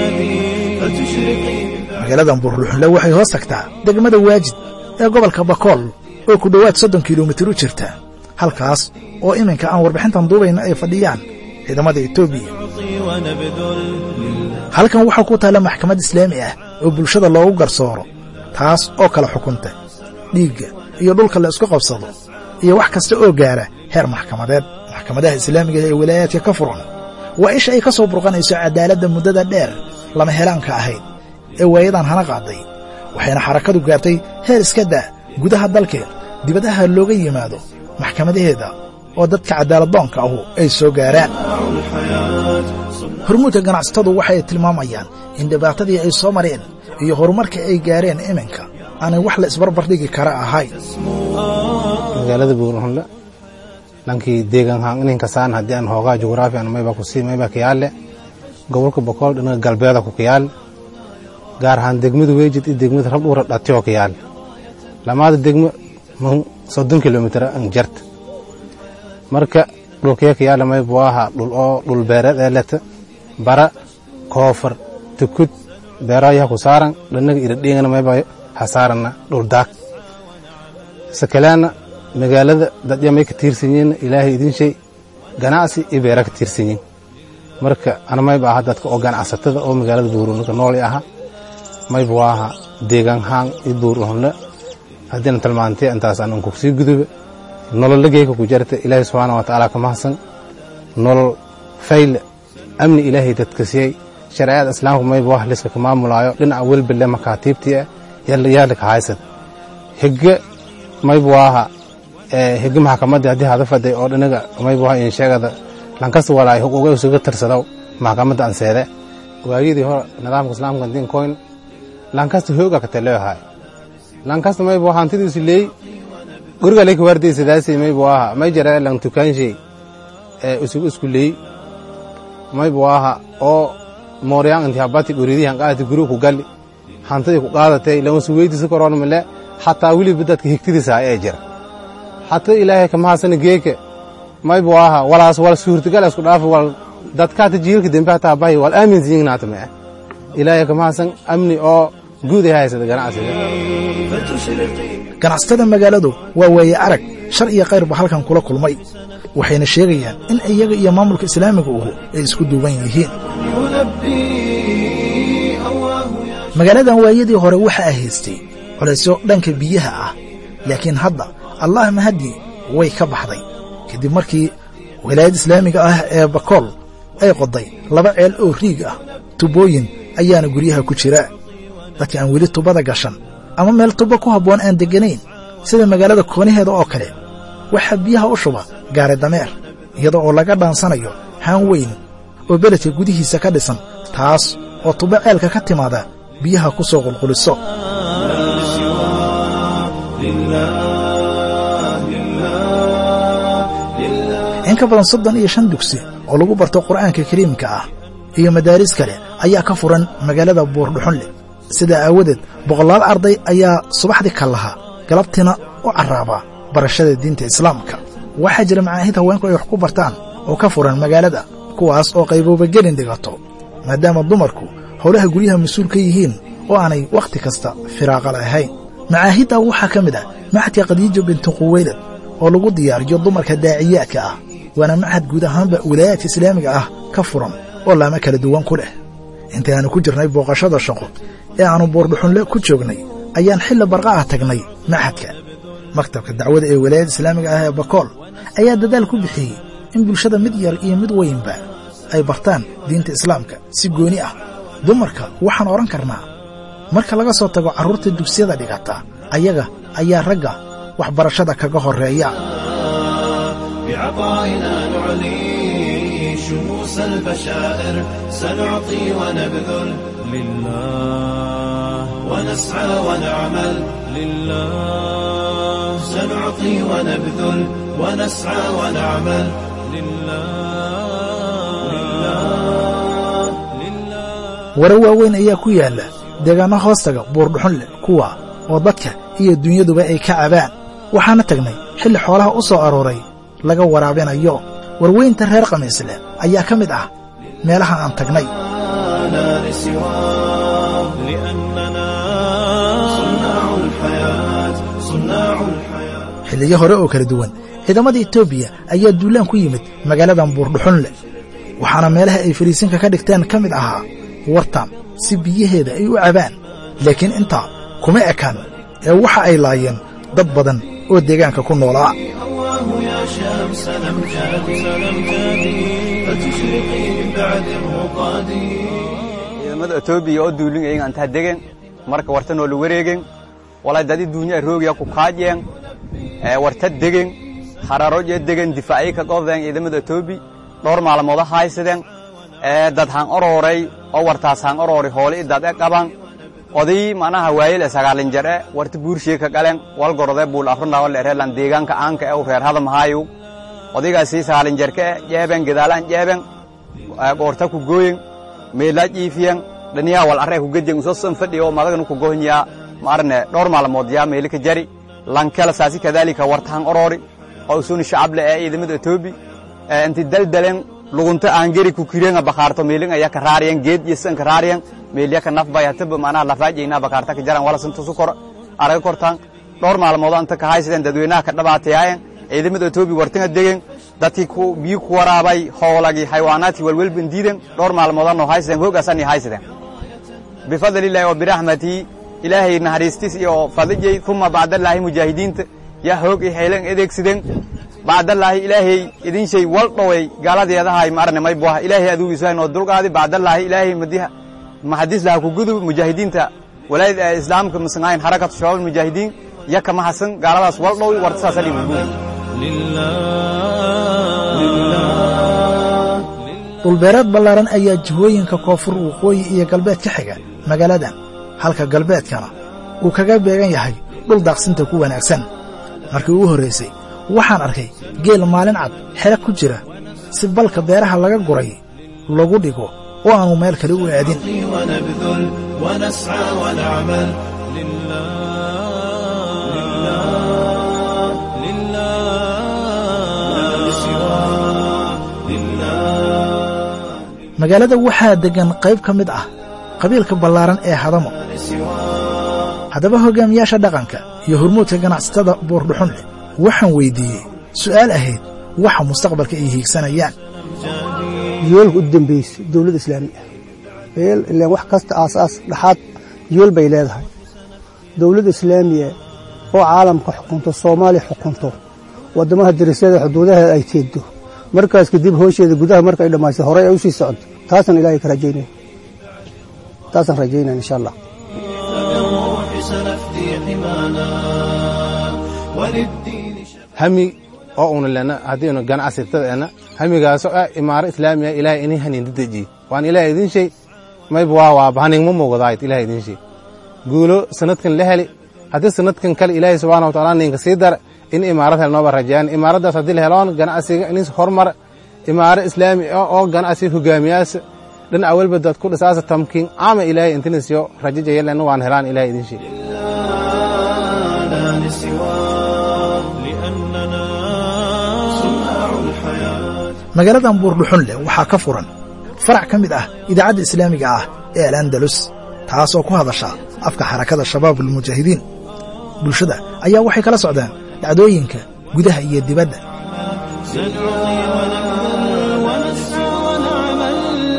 magaaladan buurluxunle waxay hoos tagtaa degmada waajid ee gobolka bakool oo ku dhowaad soddon kilomitir u jirta halkaas oo iminka aan warbixintan duubayna ay fadhiyaan ciidamada etoobiya halkan waxaa ku taalla maxkamad islaami ah oo bulshada loogu garsooro taas oo kala xukunta dhiigga iyo dhulka la isku qabsado iyo wax kasta oo gaara heer maxkamadeed maxkamadaha islaamiga ee walaayaadka ka furan waa isha ay ka soo burqanayso cadaaladda muddada dheer lama helaanka ahayd ee waayadan hana qaaday waxayna xarakadu gaartay heer iska daa gudaha dalkeed dibadaha looga yimaado maxkamadaheeda oo dadka cadaaladdoonka ahu ay soo gaaraan hormuudka ganacsatadu waxay tilmaamayaan in dhibaatadii ay soo mareen iyo horumarka ay gaareen iminka aanay wax la isbarbardhigi kara ahayn magaalada buurhunle dhankii deegaanhaan ininkasaan haddii aan hoogaa jugraafi an mayba kusii mayba kiyaale gobolka bokool dhinaga galbeeda ku kiyaal gaar ahaan degmada weejid iyo degmada rabdhuura dhatiyo kiyaal lamaada degmo man soddon kilomitir an jarta marka dhulkee kiyaale maybu aha dhul oo dhul beereed ee leta bara koofar tukud beerayaha ku saaran dhanaga iradhingana mayba hasaarana dhul daag sakalaana magaalada dadya may ka tiirsan yihiin ilaahay idin shay ganacsi iyo beera ka tiirsan yihiin marka ana mayba aha dadka oo ganacsatada oo magaalada buurunka nooli aha mayba waaha deegaanhaan iyo buurunle haddiina tilmaantay intaas aan unku sii guduba nololla geeka ku jarta ilaahay subxaana wa tacaala ka mahadsan nolol fayle amni ilaahay dadka siiyey shareecada islaamka mayba wax liska ka maamulaayo dhinaca welbale makaatiibtii ah yaala ka haysan higge mayba waaha higge maxkamadda haddii hada faday oo dhinaga mayba waaha in sheegada lankasta walaay hog uga isuga tirsadaw maxkamadda anseede waagidii hore nidaamka islaamka din koyn lankasta hooga ka taleeyahay lankasta mayba waa hantidiisu leey guriga leyka waardaysadaasi mayba waaha may jara lan tukaanshay ee isugu isku leey mayba waaha oo mooryaan inti habati guridihan qaadati guriga ku galli hantidii ku qaadatay lama suweydiisa koroon male xataa weliba dadka higtidiisa ee jira xataa ilaahay kama hasana geeke mayba waaha walaas wal suurtagal isku dhaaf wal dadkaata jiilka dembe hataa bahi wal aaminsan yignaata mee ilaahay kama hasan amni oo guud ay haysada ganacsiga ganacsatada magaaladu waa waaye arag shar iyo kayrba halkan kula kulmay waxayna sheegayaan in iyaga iyo maamulka islaamiga uhu ay isku duuban yihiin magaaladan waayadii hore waxaa haystay culaysyo dhanka biyaha ah laakiin hadda allah mahadii way ka baxday kadib markii wilaayadda islaamiga ah ee bakool ay qoday laba ceel oo riig ah tubooyin ayaana guryaha ku jira dadka aan weli tubada gashan ama meel tubo ku habboon aan degganayn sida magaalada kooniheeda oo kale waxaa biyaha u shuba gaari dameer iyada oo laga dhaansanayo haan weyn oo beledka gudihiisa ka dhisan taas oo tubo ceelka ka timaada biyaha ku soo qulquliso in ka badan soddon iyo shan dugsi oo lagu barto qur'aanka kariimka ah iyo madaaris kale ayaa ka furan magaalada buurdhuxunle sidaa aawadeed boqolaal arday ayaa subaxdii ka lahaa galabtiina u carraaba barashada diinta islaamka waxaa jira macaahid haweenku ay wax ku bartaan oo ka furan magaalada kuwaas oo qayboobagelin dhigato maadaama dumarku howlaha guryaha mas-uul ka yihiin oo aanay wakhti kasta firaaqa lahayn macaahidda waxaa ka mid ah maxadka khadiijo bintu quweylad oo lagu diyaariyo dumarka daaciyaadka ah waana maxad guud ahaanba wilaayaadka islaamiga ah ka furan oo laama kala duwan ku leh intii aanu ku jirnay booqashada shaqo ee aannu buurdhuxunle ku joognay ayaan xilli barqa ah tagnay maxadka maktabka dacwada ee wilaayada islaamiga ah ee bakool ayaa dadaal ku bixiyey in bulshada mid yar iyo mid weynba ay bartaan diinta islaamka si gooni ah dumarka waxaan odhan karnaa marka laga soo tago carruurta dugsiyada dhigata ayaga ayaa ragga waxbarashada kaga horreeya بعطائنا نعلي شموس البشائر سنعطي ونبذل لله ونسعى ونعمل لله سنعطي ونبذل ونسعى ونعمل wara waaweyn ayaa ku yaalla deegaanno hoostaga buurdhuxunle kuwa oo dadka iyo dunyaduba ay ka cabaan waxaana tagnay xilli xoolaha u soo arooray laga waraabinayo warweynta reer khamiisleh ayaa ka mid ah meelaha aan tagnay xilliyo hore oo kala duwan ciidamada etoobiya ayaa duulaan ku yimid magaaladan buurdhuxunle waxaana meelaha ay fariisinka ka dhigteen ka mid ahaa wartan si biyaheeda ay u cabaan laakiin intaa kuma ekaan ee waxa ay laayeen dad badan oo deegaanka ku noolaa ciidamada etoobiya oo duulin eegan antaa degen marka warta noola wareegen walay dadi duunya roogiya ku kaajeen warta degen hararoje degen difaacyo ka qofdeen ciidamada etoobi dhowr maalmooda haysadeen dad haan orooray oo wartaas haan oroori hoole idad e qaban oday manaha waayel e sagaalin jar e warta buurshee ka galen wal gorode buul afrundawa leereelan deegaanka aanka e u reer hadamahaayu odaygaasi sagaalin jarka e jeeben gedaalaan jeeben goorta ku gooyen meelaa jiifiyen dhaniyaa wal arre ku gedyen usosan fadhi oo madagnu ku gohnya maarne dhowr maalmood yaa meeli ka jari lankela saasi kadaalika warta haan oroori oo usuni shacable ee ciidamada etoobi inti daldalen lugunta aangeri ku kirenga bakaarto meelin aya ka raariyan geed iyo san ka raariyan meelya ka nafbay hataba manaha lafaajayna bakaarta ka jaran wala santusu kor araga kortaan dhowr maalmood anta ka haysadeen dadweynaha ka dhabaatayaayen ciidamada etoobi wartinga degen dadkii biyo ku waraabay hoolagii xayawaanaadkii welwelban diiden dhowr maalmood noo haysadeen hoogaasani haysadeen bifadlillahi wa biraxmatii ilaahay naxariistis iyo fadijay uma bacdallaahi mujaahidiinta yaa hoog i haylan adeegsideen bacdallaahi ilaahay idin shay wal dhoway gaaladeedahay maarne may buha ilaahay aduu iswaay noo dulqaadi bacdallaahi ilaahay madiha maxadiis laha ku gudub mujaahidiinta walaayad islaamka masangayn harakatu shabaab mujaahidiin yaka mahasan gaaladaas wal dhow warta saasa dhibu dhulbeereed ballaaran ayaa jihooyinka koonfur waqooyi iyo galbeed ka xiga magaaladan halka galbeedkana uu kaga beegan yahay dhul daaqsinta ku wanaagsan markii ugu horraysay waxaan arkay geel maalin cad xere ku jira si balka beeraha laga guray lagu dhigo oo aanu meel kale u aadin magaalada waxaa deggan qayb ka mid ah qabiilka ballaaran ee hadamo haddaba hoggaamiyaasha dhaqanka iyo hormuudka ganacsatada buurdhuxunle waxaan weyddiiyey su'aal ahayd waxa mustaqbalka ay hiigsanayaan yoolka u dambaysa dowladda islaami ah meel ilaan wax kasta aasaas dhaxaad yool bay leedahay dowladda islaamiya oo caalamka xukunto soomaaliya xukunto waddamaha darisyada xuduudaheeda ay teegdo markaas kadib hoosheeda gudaha marka ay dhammayso horey ay u sii socoto taasaan ilaahay ka rajaynaya taasaan rajaynaya insha allah hami oo una lena haddiinu ganacsitada ena hamigaaso ah imaaro islaamiya ilaahay ini haninda dejiye waan ilaahay idin shay mayba waa waaba haningma muuqdaayt ilaahay idin shay guulo sanadkan la heli haddii sanadkan kale ilaahay subxana wa taala ninka sii dara in imaarad hel nooba rajayaan imaaraddaas haddii la heloon ganacsiga inis hormar imaaro islaami oo ganacsiga hogaamiyaasa dhan awalba dad ku dhisaasa tamkiin ama ilaahay intinisyo rajo jayalen waan helaan ilaahay idin shay لا لسواه لأننا صناع الحياة magaaladan buurdhuxunleh waxaa ka furan farac ka mid ah idaacadda islaamiga ah ee al-andalus taasoo ku hadasha afka xarakada shabaab almujaahidiin bulshada ayaa waxay kala socdaan dhacdooyinka gudaha iyo dibadda سنعطي ونبذل ونسعى ونعمل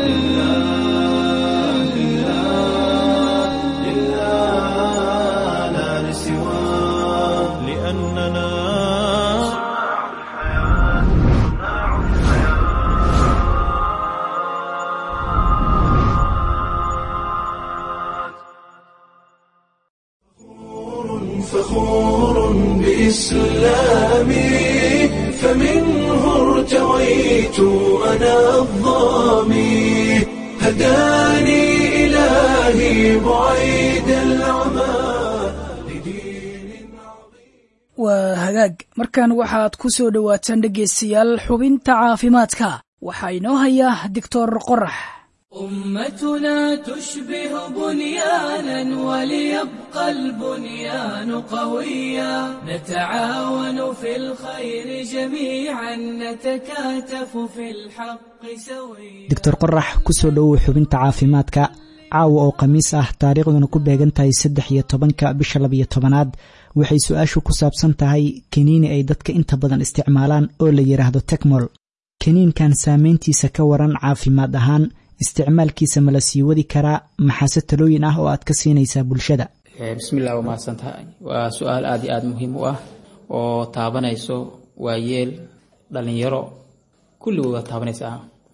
لله لا لسواه لأننا فخور بإسلامي فمنه ارتويت أنا الظامي هداني إلهي بعيد العمى waa hagaag markan waxaad ku soo dhowaataan dhegaystayaal xubinta caafimaadka waxaa inoo haya doctor qorax أمتنا تشبه بنيانا وليبقى البنيان قويا نتعاون في الخير جميعا نتكاتف في الحق سويا doctor qorax ku soo dhowow xubinta caafimaadka caawa oo khamiis ah taariikhduna ku beegan tahay saddex iyo tobanka bisha labiyo tobanaad waxay su-aashu ku saabsan tahay kaniini ay dadka inta badan isticmaalaan oo la yidhaahdo tekmol kaniinkan saameyntiisa ka waran caafimaad ahaan isticmaalkiisa ma la sii wadi karaa maxaase talooyin ah oo aad ka siinaysaa bulshada bismillah waa mahadsantahay waa su-aal aada iyo aada muhiim u ah oo taabanayso waayeel dhalinyaro kulligood waa taabanaysaa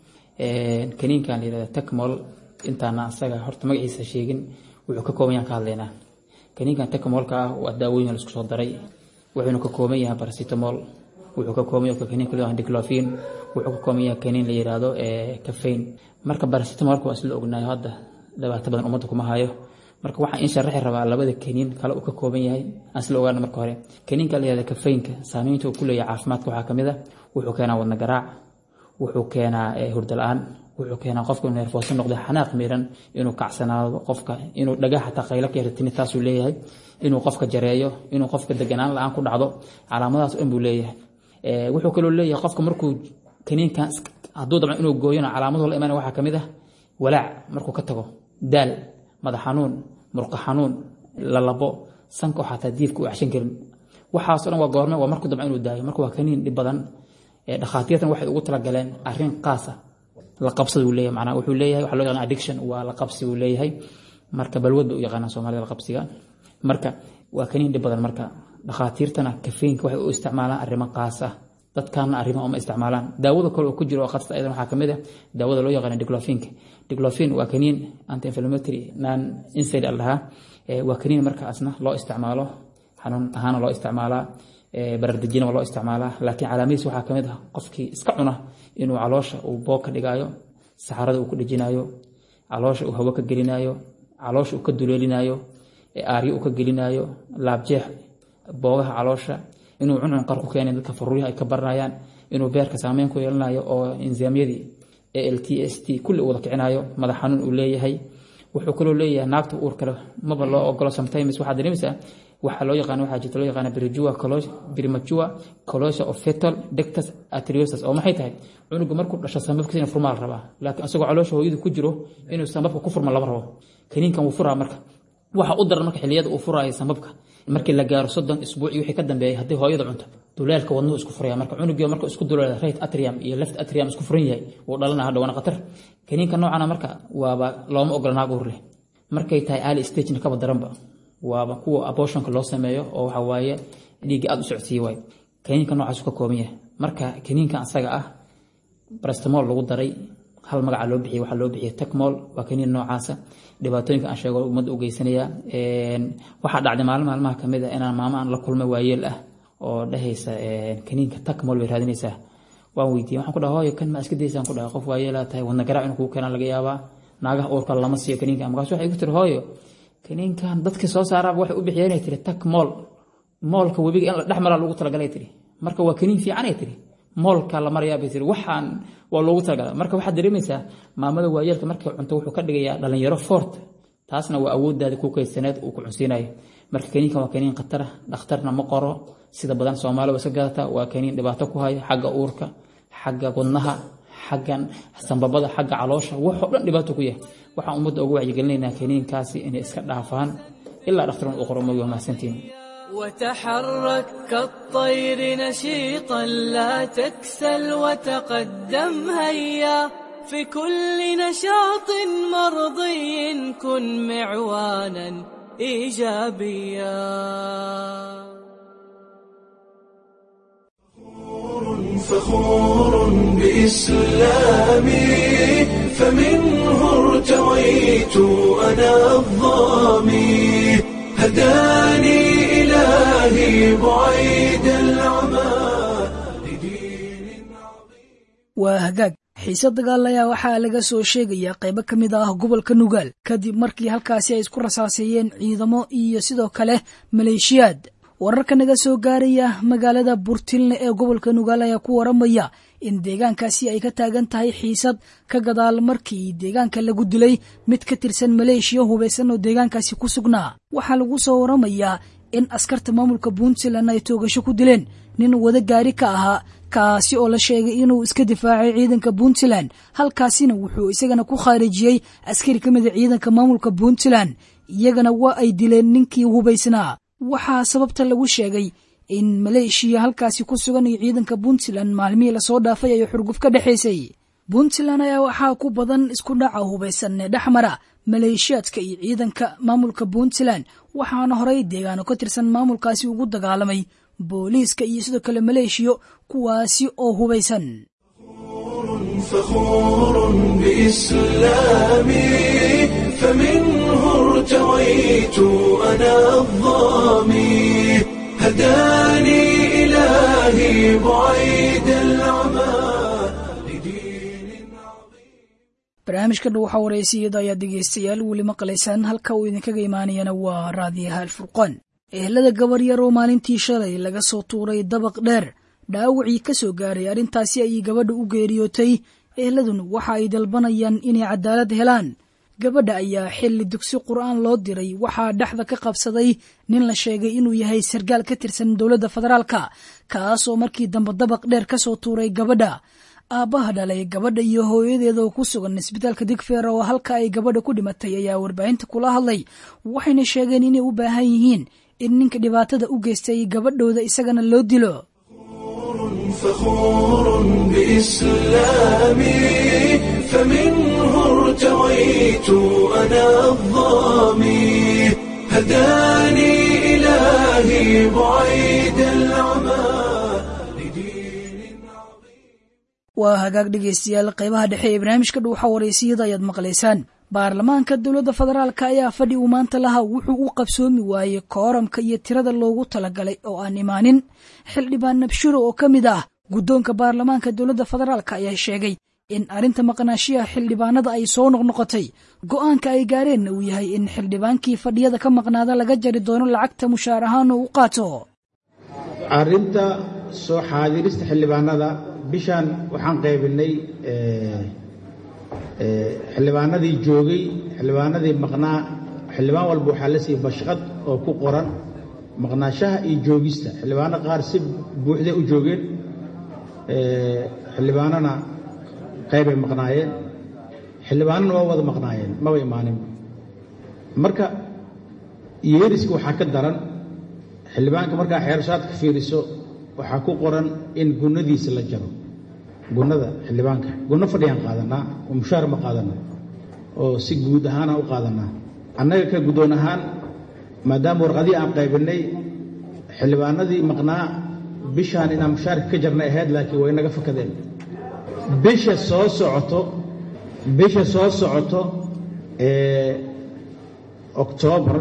kaniinkan la yihahda tekmol intaana asaga horta magaciisa sheegin wuxuu ka kooban yahan ka hadlaynaa kaniinkan tekmolka ah waa daawooyin la isku soo daray wuxuuna ka kooban yahay paracetamol wuxuu ka kooban yahay kaniin kale diclofin wuxuu ka kooban yahay kaniin la yiraahdo caffeine marka paracetamolka waa isla ognahay hadda dhibaato badan ummadda kuma hayo marka waxaan in sharaxi rabaa labada kaniin kale uu ka kooban yahay aan isla ogaana marka hore kaniinka la yihahdo caffeineka saameynta uu ku leeyahay caafimaadka waxaa kamid ah wuxuu keenaa wadna garaac wuxuu keenaa hurdo la-aan wuxuu keenaa qofka neerfooso noqda xanaaq miran inuu kacsanaado qofka inuu dhaga xataa qaylo ka yartini taasuu leeyahay inuu qofka jareeyo inuu qofka deganaan la-aan ku dhacdo calaamadahaas dhan buu leeyahay wuxuu kaloo leeyahay qofka markuu kaniinkan hadduu dabcan inuu gooyona calaamadu la imaana waxaa kamid ah walaac markuu ka tago daal madax xanuun murqa xanuun lalabo sanka oo xataa diifka u acshan karin waxaasoo dhan waa goorme waa markuu dabcan inuu daayo marka waa kaniin dhib badan dhakhaatiirtan waxay ugu talagaleen arrin qaasa la qabsada uu leeyahay macnaha wuxuu leeyahay waxa loo yaqaan addiction waa la qabsi uu leeyahay marka balwad bay u yaqaanaa soomaalida la qabsiga marka waa kaniin dhib badan marka dhakhaatiirtana kafeynka waxay u isticmaalaan arrimo qaas ah dadkaana arrimo uma isticmaalaan daawada kale oo ku jiro oo khatarta aydan waxaa kamid ah daawada loo yaqaano diclofinka diclofin waa kaniin anti inflammatory non inside al dhahaa waa kaniin markaasna loo isticmaalo xanuun ahaana loo isticmaalaa barardejina waa loo isticmaalaa laakiin calaamadiis waxaa kamid ah qofkii iska cuna inuu caloosha uu boog ka dhigaayo saxarada uu ku dhejinayo caloosha uu hawo ka gelinayo caloosha uu ka duleelinayo aaryo uu ka gelinayo laabjeex boogaha caloosha inuu cuncun qar ku keenay dadka faruuryaha ay ka baranayaan inuu beerka saameyn ku yeelanayo oo insaamyadii l t s t kulli uu wada kicinayo madax xanuun uu leeyahay wuxuu kaloo leeyahay naagta uur kale maba loo ogolo sometimes waxaad dareemaysaa waxaa loo yaqaan waxaa jirta loo yaqaana brijua brimajua colosia of fetal dectus atriosus oo maxay tahay cunuga markuu dhasho sambabkiisa inuu furmaa la rabaa laakiin isagoo caloosha hooyadu ku jiro inuu sambabka ku furma lama rabo kaniinkan wuu furaa marka waxa u daran marka xilliyada uu furaayo sambabka markii la gaaro soddon isbuuc iyo wixii ka dambeeyay haddii hooyada cunto duleelka wadnuhu isku furaya marka cunugii marka isku duleela right atrium iyo left atrium isku furan yahay wuu dhalana hadha waana khatar kaniinka noocana marka waaba looma ogola naag uur leh markay tahay early stagena kaba daranba waaba kuwa abortionka loo sameeyo oo waxa waaye dhiigga aada u socodsiiye waay kaniinka noocaas ka kooban yahay marka kaniinkan asaga ah brastamol lagu daray hal magaca loo bixiyay waxaa loo bixiyay tekmol waa kaniin noocaasa dhibaatooyinka aan sheego ummadda u geysanaya waxaa dhacday maalin maalmaha kamid ah inaan maamo aan la kulmay waayeel ah oo dhehaysa kaniinka tekmol bay raadinaysaa waan weydiiyey waxaan ku dhaha hooyo kan ma iska daysaan ku dhaha qof waa yeelaa tahay wadna garaac inuu kugu keenaa laga yaabaa naagaha uurka lama siiyo kaniinkan markaas waxay ku tiri hooyo kaniinkan dadka soo saaraaba waxay u bixiyeen ay tiri tak mool moolka webiga in la dhex maraa loogu talagalay tiri marka waa kaniin fiican ay tiri moolka la marayaa bay tiri waxaan waa loogu talagalay marka waxaad dareemaysaa maamada waayeelka markay cunto wuxuu ka dhigayaa dhalinyaro fort taasna waa awooddaada ku kaydsaneed uu ku cunsiinayo marka kaniinkan waa kaniin khatara dhakhtarna ma qoro sida badan soomaali waa iska gadata waa kaniin dhibaato ku haya xagga uurka xagga wadnaha xaggan sambabada xagga caloosha waxoo dhan dhibaato ku yahay waxaan ummadda ugu wacyigelinaynaa kaniinkaasi inay iska dhaafaan ilaa dhakhtarun u qoro moogi waa mahadsantiin وتحرك كالطير نشيطا لا تكسل وتقدم هيا في كل نشاط مرضي كن معوانا ايجابيا فخور بإسلامي فمنه ارتويت أنا الظامي هداني إلهي بعيد العمى waa hagaag xiise dagaal ayaa waxaa laga soo sheegayaa qaybo ka mid ah gobolka nugaal kadib markii halkaasi ay isku rasaaseeyeen ciidamo iyo sidoo kale maleeshiyaad wararka naga soo gaaraya magaalada burtilne ee gobolka nugaal ayaa ku waramaya in deegaankaasi ay ka taagan tahay xiisad ka gadaal markii deegaanka lagu dilay mid ka tirsan maleeshiya hubaysan oo deegaankaasi ku sugnaa waxaa lagu soo waramayaa in askarta maamulka puntland ay toogasho ku dileen nin wada gaari ka ahaa kaasi oo la sheegay inuu iska difaacay ciidanka puntland halkaasina wuxuu isagana ku khaarijiyey askari ka mida ciidanka maamulka puntland iyagana waa ay dileen ninkii hubaysnaa waxaa sababta lagu sheegay in maleeshiya halkaasi ku sugan iyo ciidanka puntland maalmihii lasoo dhaafay ay xurguf ka dhexaysay puntland ayaa waxaa ku badan isku dhaca hubaysan ee dhexmara maleeshiyaadka iyo ciidanka maamulka puntland waxaana horey deegaano ka tirsan maamulkaasi ugu dagaalamay booliiska iyo sidoo kale maleeshiyo kuwaasi oo hubaysan فخور بإسلامي فمنه ارتويت أنا الظامي هداني إلهي بعيد العمى barnaamijka dhow waxaa wareysiyada ayaa dhegeystayaal weli maqlaysaan halka uu idinkaga imaanayana waa raadiyaha alfurqaan ehelada gabar yar oo maalintii shalay laga soo tuuray dabaq dheer dhaawacii ka soo gaaray arrintaasi ayay gabadha u geeriyootay eheladuna waxa ay dalbanayaan inay cadaalad helaan gabadha ayaa xilli dugsi qur'aan loo diray waxaa dhexda ka qabsaday nin la sheegay inuu yahay sargaal ka tirsan dowladda federaalka kaasoo markii dambe dabaq dheer ka soo tuuray gabadha aabbaha dhalay gabadha iyo hooyadeeda oo ku sugan isbitaalka digfeer oo halka ay gabadha ku dhimatay ayaa warbaahinta kula hadlay waxayna sheegeen inay u baahan yihiin in ninka dhibaatada u geystay gabadhooda isagana loo dilo فخور بإسلامي فمنه ارتويت أنا الظامي هداني إلهي بعيد العمى waa hagaag dhegeystayaal qaybaha dhexe ee barnaamijka dhuuxa wareysiyada ayaad maqlaysaan baarlamaanka dowladda federaalk ayaa fadhi uu maanta lahaa wuxuu u qabsoomi waayey kooramka iyo tirada loogu talagalay oo aan imaanin xildhibaan nabshiro oo ka mid ah guddoonka baarlamaanka dowladda federaalk ayaa sheegay in arrinta maqnaashiyaha xildhibaanada ay soo noqnoqotay go'aanka ay gaareenna uu yahay in xildhibaankii fadhiyada ka maqnaada laga jari doono lacagta mushaar ahaan oo u qaato arrinta soo xaadirista xildhibaanada bishan waxaan qaybinay xildhibaanadii joogay xildhibaanadii maqnaa xildhibaan walba waxaa la siiyey bashqad oo ku qoran maqnaashaha iyo joogista xildhibaano qaar si buuxday u joogeen xildhibaanona qaybay maqnaayeen xildhibaanona waa wada maqnaayeen maba imaanin marka yeeriska waxaa ka daran xildhibaanka markaa xeershaadka fiiriso waxaa ku qoran in gunnadiisa la jaro gunnada xildhibaanka gunno fadhiyaan qaadanaa oo mushaar ma qaadana oo si guud ahaana u qaadanaa annaga ka guddoon ahaan maadaama warqadii aan qaybinay xildhibaanadii maqnaa bishaan inaan mushaarka ka jarnay ahayd laakiin way naga fakadeen bisha soo socoto bisha soo socoto ee oktoobar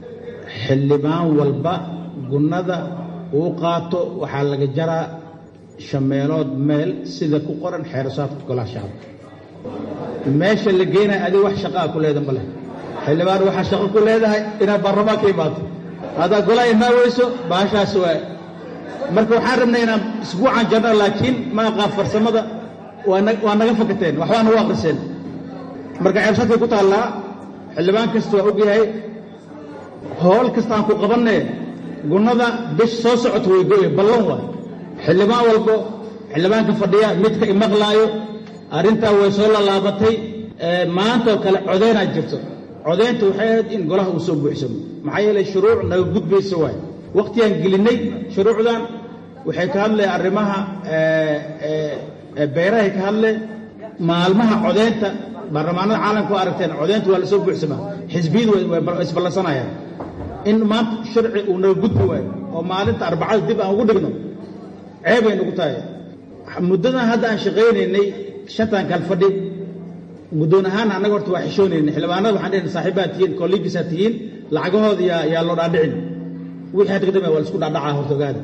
xildhibaan walba gunnada uu qaato waxaa laga jaraa shameelood meel sida ku qoran xeerasaadka golaha shacabka meesha la geenaya adiga wax shaqaa ku leeda ma leh xildhibaan waxaa shaqo ku leedahay inaad baarlamaanka imaato haddaad golaha imaa weyso baashaas waa marka waxaan rabnay inaan isbuucan jarno laakiin ma aqaan farsamada waa naga fakateen waxbaa nagu aqriseen marka xeerasaadkay ku taallaa xildhibaan kasta waa ogyahay howl kastaan ku qabanne gunnada bish soo socota way goye ballan waay xildhibaan walbo xildhibaanka fadhiya midka imaqlaayo arrintaa way soo lalaabatay maantaoo kale codeynaad jirto codeynta waxay ahayd in golaha uu soo buuxsamo maxaa yeelay shuruuc naga gudbaysa waay wakhtigaan gelinnay shuruucdan waxay ka hadleen arrimaha beerahay ka hadleen maalmaha codeynta baarlamaanada caalamka waa aragteen codeynta waa la soo buuxsamaa xisbiyadu way isballansanayaan in maanta sharci uu naga gudbi waayo oo maalinta arbacada dib aan ugu dhigno ceebay nagu tahay muddadan hadda aan shaqaynaynay shantan kal fadhi guddoon ahaan annaga horta waa xishoonaynay xildhibaanada waxaan dhehna saaxiibaad tihiin kollegisaa tihiin lacagahooda yaa yaa loo dhaadhicin wixii hadda ka dambeya waa la isku dhaadhacaa horta ogaada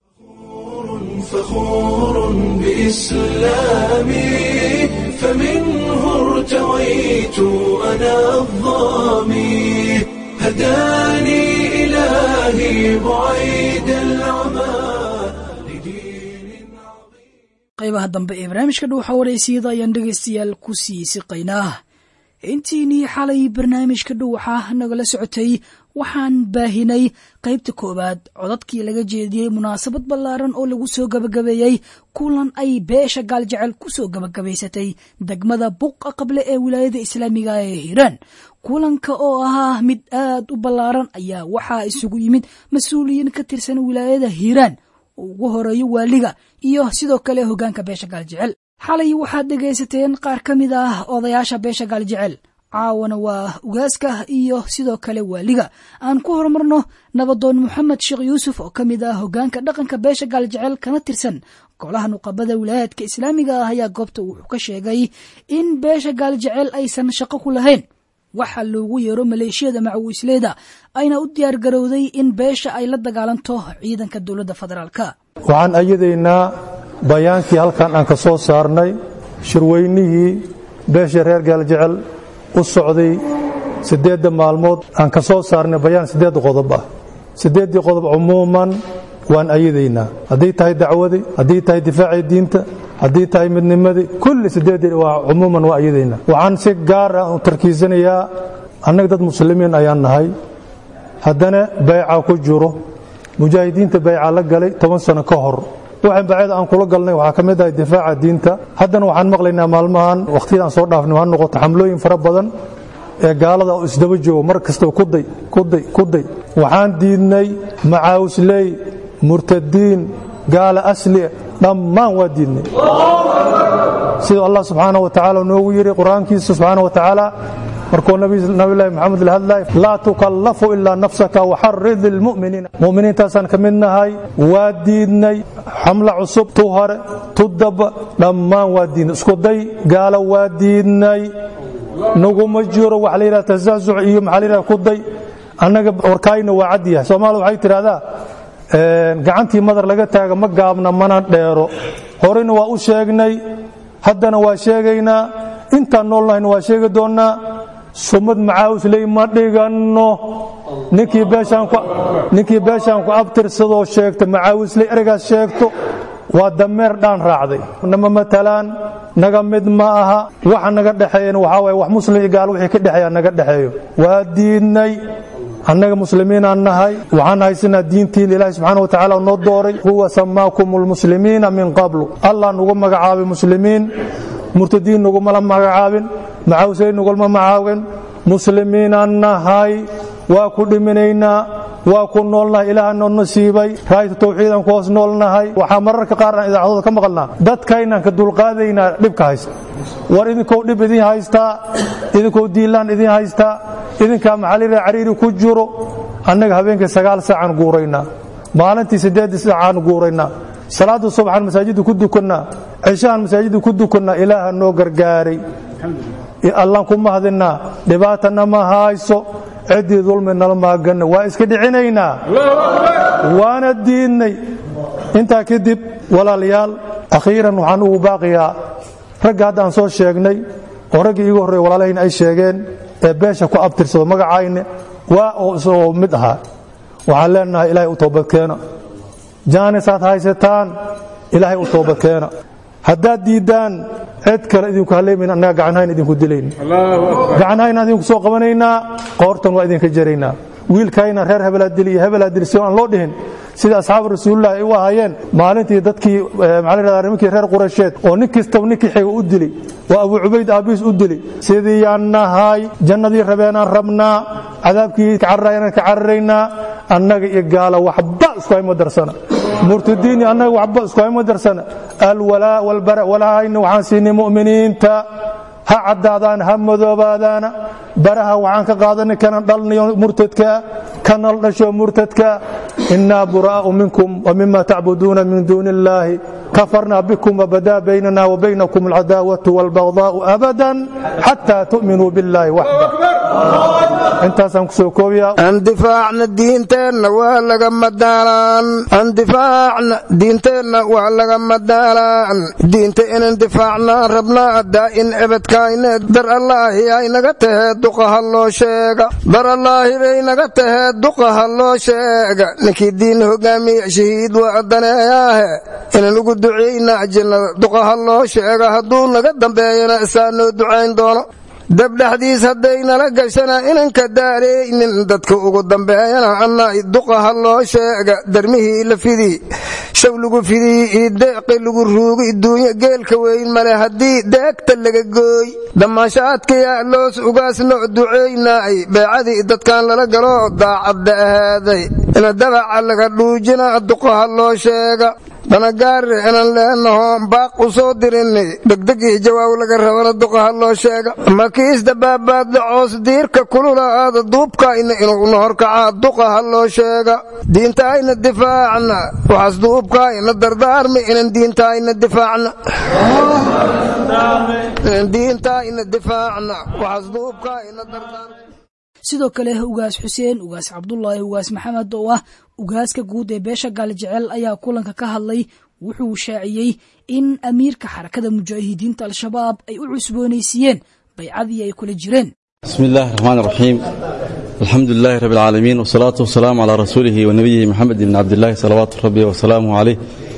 فخور بإسلامي فمنه ارتويت أنا الظامي هداني إلهي بعيد العمى qaybaha dambe ee barnaamijka dhuuxa wareysiyada ayaan dhegaystayaal ku sii siqaynaa intiinii xalay barnaamijka dhuuxa nagala socotay waxaan baahinay qaybta koowaad codadkii laga jeediyey munaasabad ballaaran oo lagu soo gabagabeeyey kulan ay beesha gaaljecel ku soo gabagabaysatay degmada buqa qable ee wilaayada islaamiga ee hiiraan kulanka oo ahaa mid aad u ballaaran ayaa waxaa isugu yimid mas-uuliyiin ka tirsan wilaayada hiiraan oo ugu horeeyo waaliga iyo sidoo kale hoggaanka beesha gaaljecel xalay waxaad dhegaysateen qaar ka mid ah odayaasha beesha gaaljecel caawana waa ugaaska iyo sidoo kale waaliga aan ku horumarno nabadoon moxamed sheekh yuusuf oo ka mid ah hoggaanka dhaqanka beesha gaaljecel kana tirsan golaha nuqabada wilaayaadka islaamiga ah ayaa goobta wuxuu ka sheegay in beesha gaaljecel aysan shaqo ku lahayn waxaa loogu yeero maleeshiyada macawiisleeda ayna u diyaar garowday in beesha ay la dagaalanto ciidanka dowladda federaalka waxaan ayadaynaa bayaankii halkan aan ka soo saarnay shirweynihii beesha reer gaaljecel u socday siddeedda maalmood aan ka soo saarnay bayaan siddeed qodob ah siddeeddii qodob cumuuman waan ayadaynaa haddii tahay dacwadii haddii tahay difaacii diinta haddii tahay midnimadii kulli siddeeddii waa cumuuman waa ayadaynaa waxaan si gaar ah u tarkiisanayaa annaga dad muslimiin ayaan nahay haddana bayca ku jiro mujaahidiinta bayca la galay toban sano ka hor waxaan bacyada aan kula galnay waxaa ka mid ahay difaaca diinta haddana waxaan maqlaynaa maalmahan wakhtiyada aan soo dhaafnay ha noqoto xamlooyin fara badan ee gaalada oo isdaba joogo mar kastaba kuday kuday kuday waxaan diidnay macaawisley murtadiin gaala asli dhammaan waa diidnay siduu allah subxaana wa tacaala noogu yidhi qur-aankiisa subxaana wa tacaala markuu nabilaahi maxamed la hadlay laa tukallafu ilaa nafsaka waxarid lilmu'miniina mu'miniintaasaan ka mid nahay waa diidnay xamla cusub tu hore tu daba dhammaan waa diidnay iskuday gaala waa diidnay naguma jiro waxa la yidhaha tasaasuc iyo maxaa la yidhaha kuday annaga warkaayna waa cad yahay soomaalida waxay tidhahdaa gacantii madar laga taaga ma gaabna mana dheero horena waa u sheegnay haddana waa sheegaynaa intaan noolnahayna waa sheegi doonnaa sumad macaawisley ma dhiganno ninkii beeshaan ku abtirsadoo sheegta macaawisley ereygaas sheegto waa dameer dhaan raacday nama matalaan naga mid ma aha waxa naga dhexeeyana waxaa waye wax muslim iyo gaal wixii ka dhexeeya naga dhexeeyo waa diidnay annaga muslimiinaan nahay waxaan haysanaa diintiin ilaahi subxaana wa tacaala noo dooray huwa samaakum lmuslimiina min qablu allah nugu magacaabay muslimiin murtadiin nugumala magacaabin macaawisley nugulma magacaabin muslimiinaan nahay waa ku dhiminaynaa waa ku noolnahay ilaaha noo nasiibay raayta tawxiidaan ku hoos noolnahay waxaa mararka qaar aan idaacadooda ka maqalnaa dadkaynaan ka dulqaadaynaa dhibka haysta war idinkou dhib idin haystaa idinkou diilaan idin haystaa idinkaa maxalira cariiri ku jiro annaga habeenkii sagaal saacaan guuraynaa maalintii siddeed saacaan guuraynaa salaada subxaan masaajidda ku dukannaa cishahan masaajidda ku dukannaa ilaaha noo gargaaray allaan ku mahdinnaa dhibaatana ma hayso ciddii dulmi nala maaganna waa iska dhicinaynaa waana diidnay intaa kadib walaalayaal akhiiran waxaan ugu baaqiyaa ragga hadda aan soo sheegnay oo raggii iigu horreeye walaalahayna ay sheegeen ee beesha ku abtirsado magacayne waa oo isagoo mid ahaa waxaan leenahay ilaahay u toobadkeena jaanisaad haysataan ilaahay u toobadkeena haddaad diiddaan cid kale idinku hallaymayn annaga gacanhayn idinku dilayna gacanhayn idinku soo qabanaynaa qoortan waa idinka jaraynaa wiilkayna reer hebelaa dili iyo hebelaa dili si aan loo dhihin sida asxaabu rasuulillahi ay u ahaayeen maalintii dadkii maxaa la yidhahdaa nimankii reer quraysheed oo nin kastaba ninkii xiga u dili oo abu cubayd aabbihiis u dili sidii yaan nahay jannadii rabeenaan rabnaa cadaabkii kacararayanaan ka cararaynaa annaga iyo gaala waxba isku hayma darsana murtadiini annaga waxba isku hayma darsana alwalaa walbara walahayna waxaan siinay mu'miniinta ha caddaadaan ha madoobaadaana baraha waxaan ka qaadanay kanan dhalnayo murtadkaa kanal dhasho murtadkaa innaa buraa'u minkum wa mima tacbuduuna min duuni illaahi kafarnaa bikum wabadaa baynana wa baynakum alcadaawatu waalbagdaa'u abadan xataa tu'minuu billaahi waxda intaasaan kusoo koobiyaa andifaacna diinteenna waa laga madaalaan andifaacna diinteenna waa laga madaalaan diinta inan difaacnaan rabnaa daa'in ebedkayne dar allaahi ay naga tahee duqaha loo sheega dar allaahi bay naga tahee duqaha loo sheega ninkii diin hogaamiya shahiid waa daneeyaahe inan ugu ducaynaa jannada duqaha loo sheega hadduu naga dambeeyana isaa noo ducayn doono dabdhaxdiis haddaynala gashana inanka daaraynin dadka ugu dambeeyana anna duqaha loo sheega darmihii la fidii shaw lagu fidii iyo deeqi lagu ruugi duunyo geelka weyn male haddii deegta laga gooy damaashaadkayaa loos ugaas noo ducaynaay beecadii dadkan lala galo daacadda ahaaday ina dabaca laga dhuujina duqaha loo sheega dhanagaare inan leenaho baaq u soo dirinay degdeg iyo jawaab laga rabana duqaha loo sheega makiis dabaabaadda coos diirka kulula aada duubkayna inuu nahorkacaa duqaha loo sheega diintaayna difaacna waxaas duubkaayna dardaarma inan diintaayna difaacna diintaayna difaacna waxaas duubkaayna dardaarma sidoo kale ugaas xuseen ugaas cabdulaahi ugaas maxamed oo ah ugaaska guud ee beesha gaalijecel ayaa kulanka ka hadlay wuxuu shaaciyey in amiirka xarakada mujaahidiinta al-shabaab ay u cusboonaysiiyeen baycadii ay kula jireen bismi illaahi raxmaan raxiim alxamdu lilaahi rabbi alcaalamiin wasalaatu wasalaamu calaa rasuulihi wa nabiyihi moxamed ibni cabdillaahi salawaatu rabbi wasalaamuhu caleyh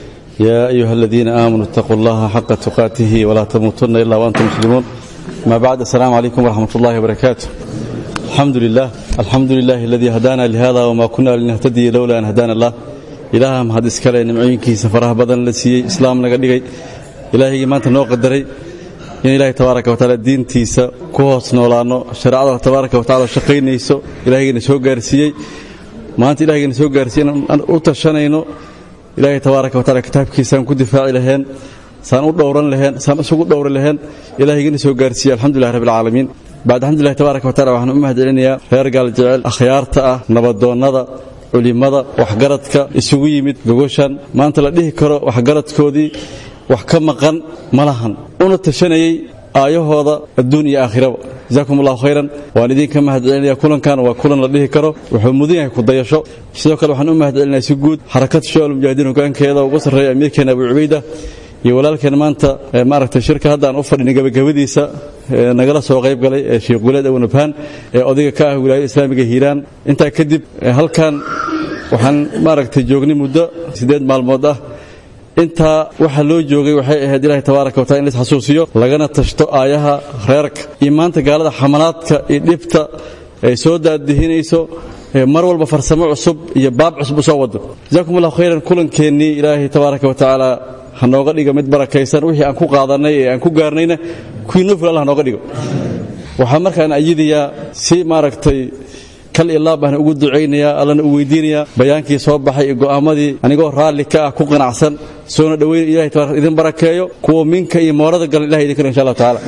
yaa ayuha aladiina aamanuu itaquu allaha xaqa tuqaatihi walaa tamuutunna ilaa waantum muslimuun amaa bacd assalaamu calaykum waraxmat ullahi wabarakaatu alxamdu lilah alxamdu lilahi aladii hadaana lihada wma kuna linahtadiya lowla an hadaana allah ilaaha mahad iskale nimcooyinkiisa faraha badan la siiyey islaam naga dhigay ilaahigii maanta noo qadaray in ilaahay tabaaraka watacaala diintiisa ku hoos noolaanno shareecada tabaaraka watacala shaqaynayso ilaahigayna soo gaarsiiyey maanta ilahigayna soo gaarsiiye inaan u tashanayno ilaahay tabaaraka watacala kitaabkiisaan ku difaaci laheen saan u dhowran laheen saan isugu dhowri laheen ilaahigayna soo gaarsiiyey alxamdulilah rabbi alcaalamiin bacd alxamdulilah tabaaraka watacala waxaan u mahad celinayaa reer gaaljecel akhyaarta ah nabadoonnada culimmada waxgaradka isugu yimid gogoshan maanta la dhihi karo waxgaradkoodii wax ka maqan ma lahan una tashanayey aayahooda adduun iyo aakhiraba jazaakum allahu khayran waan idinka mahad celinaya kulankan waa kulan la dhihi karo wuxuu mudan yahay kudayasho sidoo kale waxaan u mahad celinaya si guud xarakad shoal mujaahidiin hogaankeeda ugu sarreeya amiirkeena abu cubayda iyo walaalkeen maanta maaragtay shirka hadda aan u fadhinay gabagabadiisa nagala soo qayb galay ee sheekh guleed awanabhaan ee odayga ka ah wilaayada islaamiga hiiraan intaa kadib halkan waxaan maaragtay joognay muddo siddeed maalmood ah intaa waxa loo joogay waxay ahayd ilaahay tabaaraka watacala in lais xasuusiyo lagana tashto aayaha reerka iyo maanta gaalada xamalaadka iyo dhibta ay soo daadihinayso mar walba farsamo cusub iyo baab cusub u soo wado jazaakum allahu khayran kulankeenii ilaahay tabaaraka watacaala ha nooga dhigo mid barakaysan wixii aan ku qaadannay ee aan ku gaarnayna kuwii noo fil allah nooga dhigo waxaa markaan ayidayaa si maaragtay kal iyo laab baan ugu ducaynayaa allana u weydiinayaa bayaankii soo baxay iyo go'aamadii anigoo raalli ka ah ku qanacsan soona dhowayn ilahay tabarak idin barakeeyo kuwa minka iyo moorada galan ilahay idin karo insha allah tacaala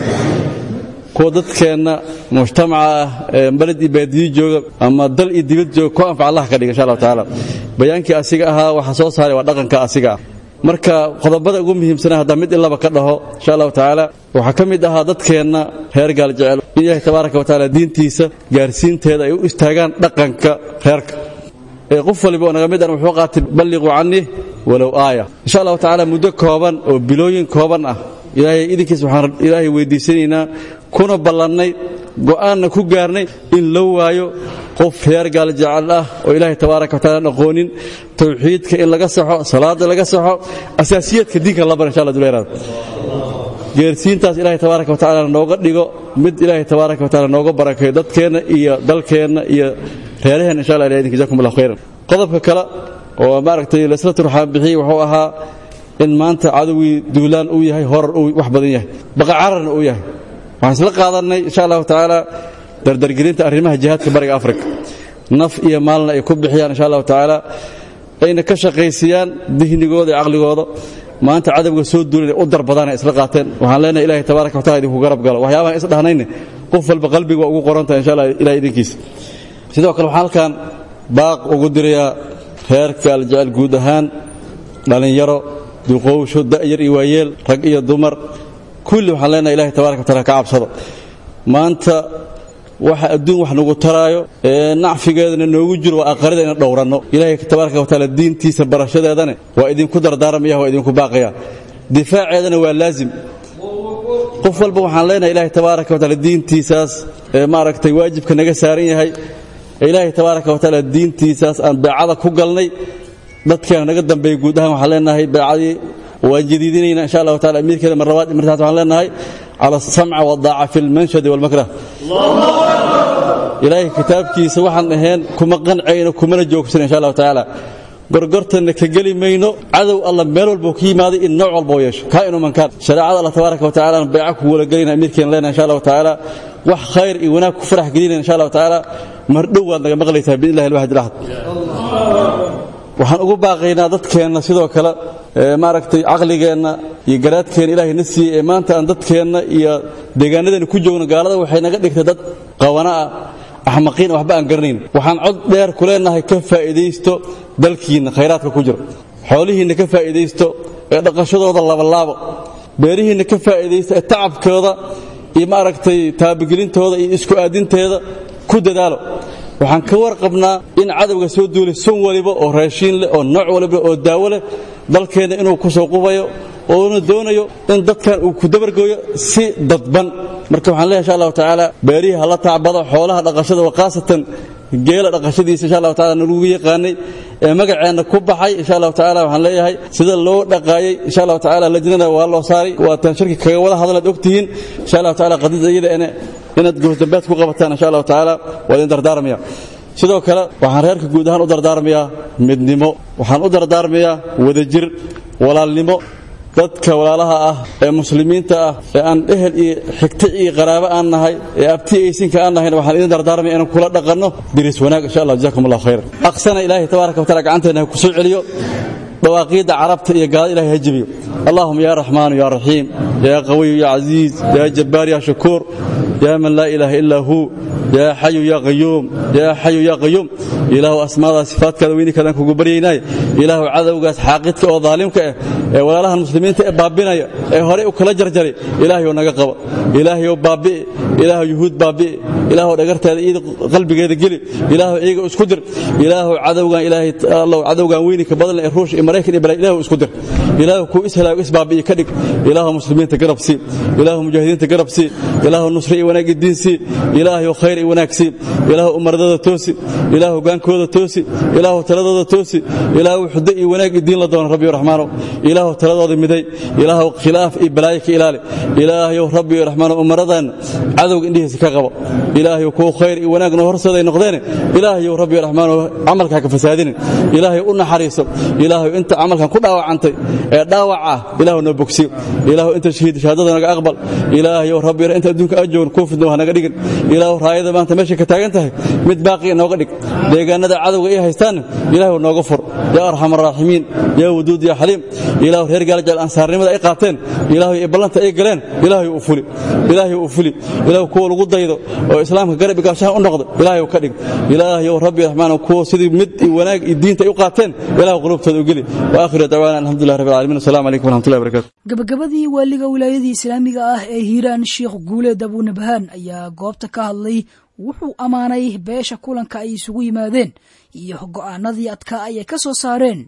kuwa dadkeenna mujtamaca ah ee baled iyo baadiyo jooga ama dal iyo dibad jooga ku anfac allah ka dhiga insha allah tacaala bayaankii asiga ahaa waxa soo saaray waa dhaqanka asiga ah marka qodobada ugu muhiimsana haddaa mid ilaba ka dhaho insha allahu tacaala waxaa ka mid ahaa dadkeenna reer gaaljecel in ilaahay tabaaraka watacaala diintiisa gaarsiinteeda ay u istaagaan dhaqanka reerka ee qof waliba oo naga mid an wuxuu qaatay balliquu canii walow aaya insha allahu tacaala muddo kooban oo bilooyin kooban ah ilaahay idinkiis waxaan ilaahay weydiisanaynaa kuna ballannay go'aanna ku gaarnay in la waayo qof reer gaal jecel ah oo ilaahay tabaaraka wa taala aan aqoonin tawxiidka in laga saxo salaada laga saxo asaasiyaadka diinka la bar insha allah duleeraad geersiintaas ilaahay tabaaraka wa tacaala nooga dhigo mid ilaahay tabaaraka wa taala nooga barakeeyo dadkeenna iyo dalkeenna iyo reeraheenna insha allah ilahay idinka jazakum allah khayran qodobka kale oo maaragtay laysla turxaan bixiyey wuxuu ahaa in maanta cadowgii duulaan uu yahay horar uu wax badan yahay baqa cararna uu yahay waxaan isla qaadannay insha allahu tacaala dardargelinta arrimaha jihaadka bariga afrika naf iyo maalna ay ku bixiyaan insha allahu tacaala ayna ka shaqaysiiyaan dihnigooda iyo caqligooda maanta cadowga soo duulan u darbadaan ay isla qaateen waxaan leenahay ilahay tabaaraka wataala idinku garab galo waxyaabahan is dhahnayne qof walba qalbiga waa ugu qorantahay insha allah ilahay idinkiisa sidoo kale waxaan halkan baaq ugu dirayaa reerka aljecel guud ahaan dhallinyaro duqowsho da'yar iyo waayeel rag iyo dumar kulli waxaan leenahay ilahay tabaaraka wataala ka cabsado maanta waxa adduun wax nagu taraayo ee nacfigeedana noogu jiro waa aqarida ina dhowranno ilaahay tabaaraka wataala diintiisa barashadeedane waa idinku dardaaramaya waa idinku baaqaya difaaceedana waa laazim qof walba waxaan leenahay ilaahay tabaaraka wataala diintiisaas ee maaragtay waajibka naga saaran yahay ee ilaahay tabaaraka wataala diintiisaas aan beecada ku galnay dadkeena naga dambeeya guud ahaan waxaan leenahay beecadii waan jadiidinayna insha allahu taala amiirkeeda mar labaad martaas waxaan leenahay cala asamca wadaaca fi lmanshadi walmakrah ilaahay kitaabkiisa waxaan ahayn kuma qancayno kumana joogsan insha allahu tacaala gorgortanna ka geli mayno cadow alla meel walbuu ka yimaaday in nooc walba u yeesho kaa inu mankaan shareecada allah tabaaraka wa tacala aan beeca kugu wala gelayna amiirkeena leenahay insha allahu tacaala wax khayr iyo wanaag ku farax gelinayna insha allahu tacaala mar dhow waad naga maqlaysaa biidnillahi alwaxid alahad waxaan ugu baaqaynaa dadkeenna sidoo kale maaragtay caqligeenna iyo garaadkeenna ilaahay na siiyey ee maanta aan dadkeenna iyo deegaanadeena ku joogno gaalada waxay naga dhigtay dad qawana ah axmaqiin waxba aan garanayn waxaan cod dheer ku leenahay ka faa'iidaysto dalkiinna khayraadka ku jiro xoolihiinna ka faa'iidaysto ee dhaqashadooda labalaabo beerihiinna ka faa'iidaysto ee tacabkooda iyo maaragtay taabagelintooda iyo isku aadinteeda ku dadaalo waxaan ka warqabnaa in cadowga soo duulay sun waliba oo raashiin leh oo nooc waliba oo daawo leh dalkeenna inuu ku soo qubayo oona doonayo in dadkan uu ku dabargooyo si dadban marka waxaan leeyahay insha allahu tacaala beerihii hala tacbado xoolaha dhaqashada wa khaasatan geela dhaqashadiisa insha allahu taala nagu yaqaanay ee magaceenna ku baxay insha allahu tacaala waxaan leeyahay sida loo dhaqaayay insha allahu tacaala lajnada waa loo saaray waataan shirki kaga wada hadalaad ogtihiin insha allahu tacaala qadida iyada ina inaad goosdambeed ku qabataan insha allahu tacaala waa idin dardaaramaya sidoo kale waxaan reerka guud ahaan u dardaarmayaa midnimo waxaan u dardaarmayaa wadajir walaalnimo dadka walaalaha ah ee muslimiinta ah ee aan ehel iyo xigto iyo qaraabo aan nahay ee abti aysinka aan nahayn waxaan idin dardaarmaya inaan kula dhaqanno diris wanaag insha allah jazakum allah khayr aqsana ilaahay tabaaraka wa taala gacanteena ha ku soo celiyo dawaaqiidda carabta iyo gaalada ilahay ha jebiyo allahuma ya raxmaanu ya raxiim ya qawiyu ya casiiz ya jabbaar ya shakuur ya man laa ilaaha illaa huu yaa xayu yaa qayuum yaa xayu yaa qayuum ilaahu asmaada sifaadkaada weynikadaan kugu baryaynaaye ilaahu cadowgaas xaaqidka oo daalimka ah ee walaalahan muslimiinta ee baabinaya ee horey u kala jarjaray ilaahay oo naga qaba ilaahay oo baabi'i ilaahu yuhuud baabi'i ilaahu dhagarteeda iida qalbigeeda geli ilaahu iyaga isku dir ilaahu cadowgan ilaahay allow cadowgan weynika badan ee ruush iyo maraykan iyo balay ilaahu isku dir ilaahu kuu ishalaag isbaabi'i ka dhig ilaahu muslimiinta garab sii ilaahu mujaahidiinta garab sii ilaahu nusri iyo wanaag iyo diin sii ilaahay khayr iyo wanaag sii ilaahu umaradooda toosi ilaahu hogaankooda toosi ilaahu taladooda toosi ilaahu xudo iyo wanaag iyo diin la doono rabbiyo raxmaanow ilaahu taladooda miday ilaahu khilaaf iyo balaayo ka ilaali ilaahayow rabbiyo raxmaanow umaradan cadowga indhihiisa ka qabo ilaahayow kuwa khayr iyo wanaag noo horseeday noqdeene ilaahayow rabbiyo raxmaanow camalkaa ka fasaadinin ilaahay u naxariiso ilaahayow inta camalkan ku dhaawacantay ee dhaawac ah ilaahu noo bogsiyo ilaahu inta shahiid shahaadada naga aqbal ilaahayow rabbiyo inta adduunka aan joogin kuu fidno ha naga dhigin ilaahu raayada maanta meeshay ka taagan tahay mid baaqi nooga dhig deegaanada cadowga ay haystaanna ilaahu nooga fur yaa arxam araaximiin yaa waduud yaa xaliim ilaahu reer gaalajal ansaarnimada ay qaateen ilaahu iyo ballanta ay galeen ilaahay u fuli ilaahay u fuli ilaahu kuwa lagu daydo oo islaamka garab igaashaha u noqdo ilaahay ka dhig ilaahay rabbi raxmaan kuwa sidii mid iyo wanaag iyo diinta ay u qaateen ilaahu qulubtooda u geli wa aakhiru dacwaana alxamdulillahi rabbil caalamiin assalamu calaykum waraxmatullahi wabarakatu gabagabadii waaliga wilaayadii islaamiga ah ee hiiraan sheekh guuleed abuunabhaan ayaa goobta ka hadlay wuxuu ammaanay beesha kulanka ay isugu yimaadeen iyo go'aanadii adkaa ayay ka soo saareen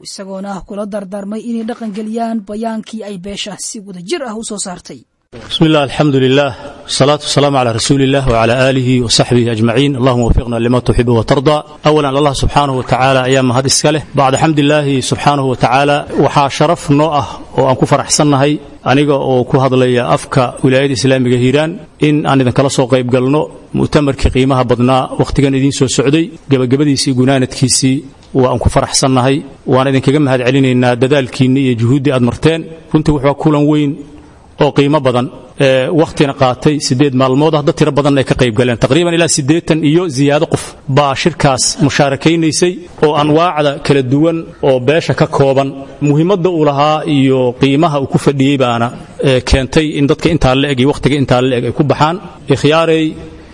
isagoona ah kula dardaarmay inay dhaqangeliyaan bayaankii ay beesha si wadajir ah u soo saartay بسم الله الحمد لله والصلاة والسلام على رسول الله وعلى آله وصحبه أجمعين اللهم وفقنا لما تحب وترضى أولا الله سبحانه وتعالى أيام هذا السكالة بعد حمد الله سبحانه وتعالى وحا شرف نوعه وأن كفر أحسنهي aniga oo ku hadlaya afka wilaayada islaamiga hiiraan in aan idinkala soo qayb galno mu'tamarkii qiimaha badnaa wakhtigan idiin soo socday gebagabadiisii gunaanadkiisii waan ku faraxsannahay waan idinkaga mahad celinaynaa dadaalkiinni iyo juhuuddii aad marteen runtii wuxuu kulan weyn oo qiimo badan wakhtina qaatay siddeed maalmood ah dad tiro badan ay ka qayb galeen taqriiban ilaa siddeetan iyo ziyaado qof baa shirkaas musaarakaynaysay oo anwaacda kala duwan oo beesha ka kooban muhiimadda uu lahaa iyo qiimaha uu ku fadhiyey baana keentay in dadka intaa la eg iyo wakhtiga intaa la eg ay ku baxaan ikhyaarey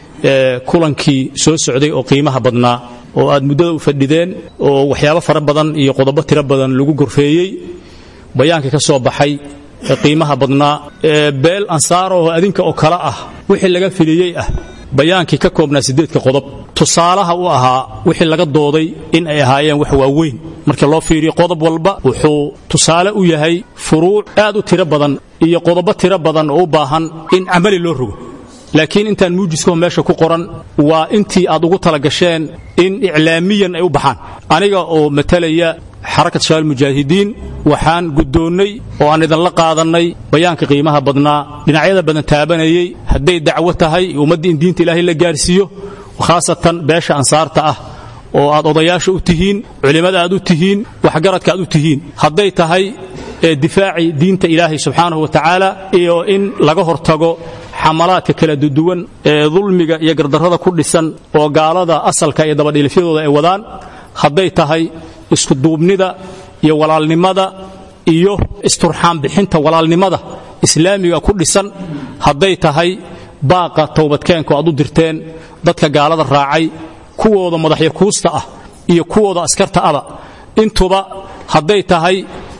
kulankii soo socday oo qiimaha badnaa oo aad muddada u fadhideen oo waxyaabo fara badan iyo qodobo tiro badan lagu gorfeeyey bayaankii ka soo baxay qiimaha badnaa beel ansaarahoo adinka oo kale ah wixii laga filiyey ah bayaankii ka koobnaa siddeedka qodob tusaalaha u ahaa wixii laga dooday in ay ahaayeen wax waaweyn markii loo fiiriyo qodob walba wuxuu tusaale u yahay furuuc aad u tiro badan iyo qodobo tiro badan oo u baahan in camali loo rogo laakiin intaan muujiskao meesha ku qoran waa intii aad ugu talagasheen in iclaamiyan ay u baxaan aniga oo matalaya xarakat shabaab mujaahidiin waxaan guddoonnay oo aan idinla qaadannay bayaanka qiimaha badnaa dhinacyada badan taabanayey hadday dacwo tahay ummaddii in diinta ilaahay la gaarsiiyo khaasatan beesha ansaarta ah oo aad odayaasha u tihiin culimmada aad u tihiin waxgaradka aad u tihiin hadday tahay difaaci diinta ilaahay subxaanahu wa tacaala iyo in laga hortago xamalaadka kala duduwan ee dulmiga iyo gardarrada ku dhisan oo gaalada asalka iyo dabadhiilifyadooda ay wadaan hadday tahay iskuduubnida iyo walaalnimada iyo isturxaan bixinta walaalnimada islaamiga ku dhisan hadday tahay baaqa towbadkeenka aad u dirteen dadka gaalada raacay kuwooda madaxyakuusta ah iyo kuwooda askarta aba intuba hadday tahay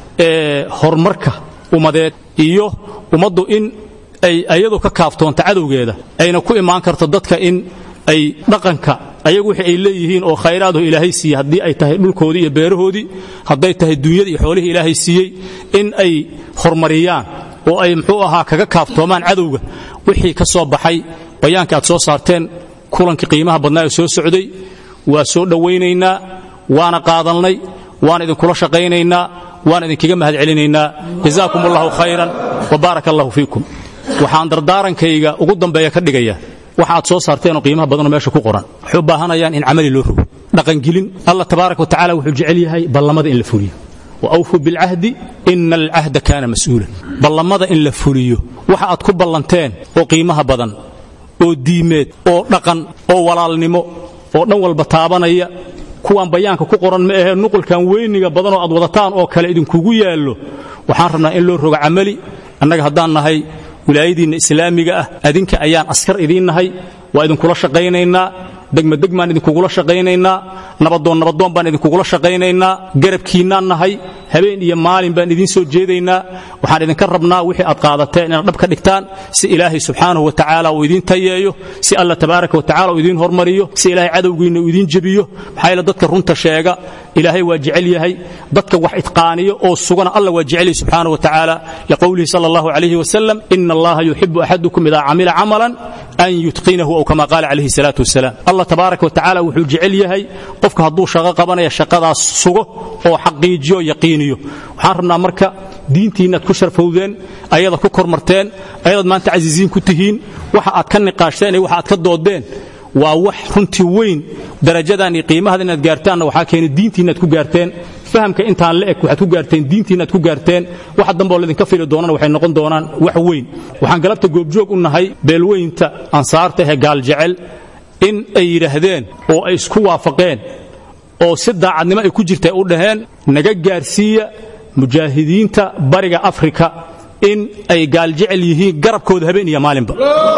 horumarka ummadeed iyo ummaddu in ay ayadu ka kaaftoonta cadowgeeda ayna ku imaan karto dadka in ay dhaqanka ayagu wixii ay leeyihiin oo khayraadaho ilaahay siiyey haddii ay tahay dhulkoodii iyo beerahoodii hadday tahay duunyada iyo xoolihii ilaahay siiyey in ay horumariyaan oo ay muxuu ahaa kaga kaaftoomaan cadowga wixii ka soo baxay bayaanka aad soo saarteen kulankii qiimaha badnaa ee soo socday waa soo dhowaynaynaa waana qaadannay waan idinkula shaqaynaynaa waan idinkaga mahad celinaynaa jazaakum allahu khayran wa baaraka allahu fiikum waxaan dardaarankayga ugu dambeeya ka dhigayaa waxa aad soo saarteenoo qiimaha badanoo meesha ku qoran waxay u baahanayaan in camali loo rogo dhaqangelin allah tabaaraka wa tacala wuxuu jecel yahay ballamada in la fuliyo wa awfuu bilcahdi ina alcahda kaana mas'uulan ballamada in la fuliyo waxa aad ku ballanteen oo qiimaha badan oo diimeed oo dhaqan oo walaalnimo oo dhan walba taabanaya kuwaan bayaanka ku qoran ma ahee nuqulkan weyniga badanoo aad wadataan oo kale idinkugu yaallo waxaan rabnaa in loo rogo camali annaga haddaan nahay wilaayadiinna islaamiga ah adinka ayaan askar idiin nahay waa idinkula shaqaynaynaa degmadegmaan idinkugula shaqaynaynaa nabadoon nabadoon baan idinkugula shaqaynaynaa garabkiinnaan nahay habeen iyo maalin baan idiin soo jeedaynaa waxaan idinka rabnaa wixii aad qaadateen inaad dhab ka dhigtaan si ilaahay subxaanahu wa tacaala uu idiin tayeeyo si alla tabaaraka wa tacala uu idiin hormariyo si ilaahay cadowgiinna uu idiin jebiyo maxaa yeele dadka runta sheega ilaahay waa jecel yahay dadka wax itqaaniyo oo sugana alla waa jecel yahay subxaanahu wa tacaala liqowlihi sala allahu calayhi wasalam ina allaha yuxibu axadukum idaa camila camalan an yutqinahu aw kama qaala calayhi salaatu wasalaam allah tabaaraka wa tacaala wuxuu jecel yahay qofka hadduu shaqo qabanaya shaqadaas sugo oo xaqiijiyo yaqiiniyo waxaan rabnaa marka diintiinnaad ku sharfowdeen ayada ku kormarteen ayadaad maanta casiisiin ku tihiin waxa aad ka niqaashteen iyo waxa aad ka doodeen waa wax runtii weyn darajadan iyo qiimahaada inaad gaartaanna waxaa keenay diintiinnaad ku gaarteen fahamka intaan la eg waxaad ku gaarteen diintiinnaad ku gaarteen waxa dambeoo laydinka fili doonana waxay noqon doonaan wax weyn waxaan galabta goobjoog u nahay beelweynta ansaarta ee gaaljecel in ay yidhaahdeen oo ay isku waafaqeen oo si daacadnimo ay ku jirta u dhaheen naga gaarsiiya mujaahidiinta bariga afrika in ay gaaljecel yihiin garabkooda habeen iyo maalinba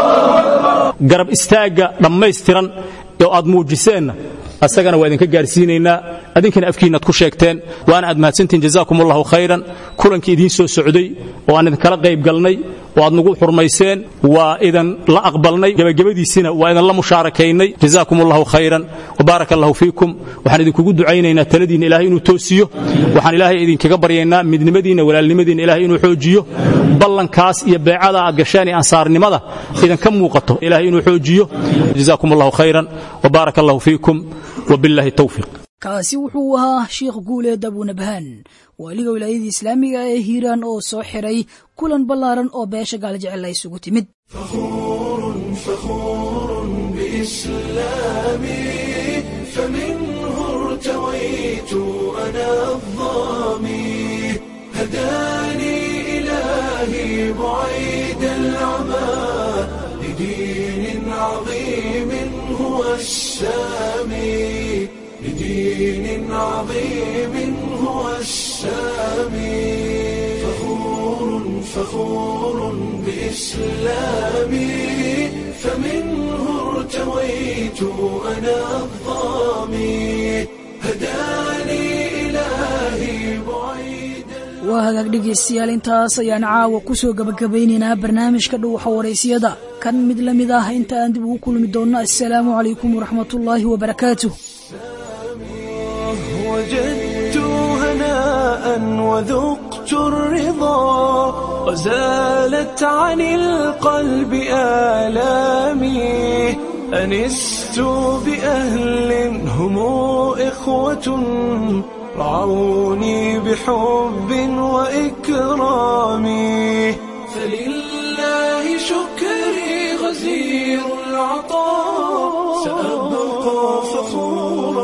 garab istaagga dhammaystiran oo aad muujiseenna asagana waa idinka gaarsiinaynaa adinkana afkiinnaad ku sheegteen waana aad mahadsantihin jazaakum allahu khayran kulankii idiin soo socday oo aan idinkala qayb galnay oo aad nagu xurmayseen waa idan la aqbalnay gebagabadiisina waa idan la mushaarakaynay jazaakum allahu khayran wabaaraka allahu fiikum waxaan idinkugu ducaynaynaa taladiinna ilaahay inuu toosiyo waxaan ilaahay idinkaga baryaynaa midnimadiinna walaalnimadiinna ilaahay inuu xoojiyo ballankaas iyo beecada aad gasheen ee ansaarnimada idinka muuqato ilaahay inuu xoojiyo jazaakum allahu khayran wabaaraka allahu fiikum wabillahi tawfiiq kaasi wuxuu ahaa sheikh guuleed abunabhaan waaliga wilaayadii islaamiga ee hiiraan oo soo xiray kulan ballaaran oo beesha gaaljecel ay isugu timid فخور بإسلامي فمنه ارتويت أنا الظامي هداني إلهي بعيد العمى لدين عظيم هو السامي لدين عظيم هو السامي فخور فخور بإسلامي فمنه ارتويت أنا الظامي هداني إلهي بعيد waa hagaag dhegaystayaal intaas ayaan caawa ku soo gabagabaynaynaa barnaamijka dhuuxa waraysiyada kan mid la mid ah inta aan dib ugu kulmi doonno assalaamu calaykum waraxmatullaahi wabarakaatuh وجدت هناء وذقت الرضا وزالت عن القلب آلامي أنست بأهل هم إخوة رعوني بحب وإكرام فلله شكري غزير العطاء سأبقى فخورا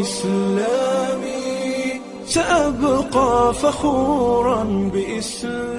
بإسلامي سأبقى فخورا بإسلامي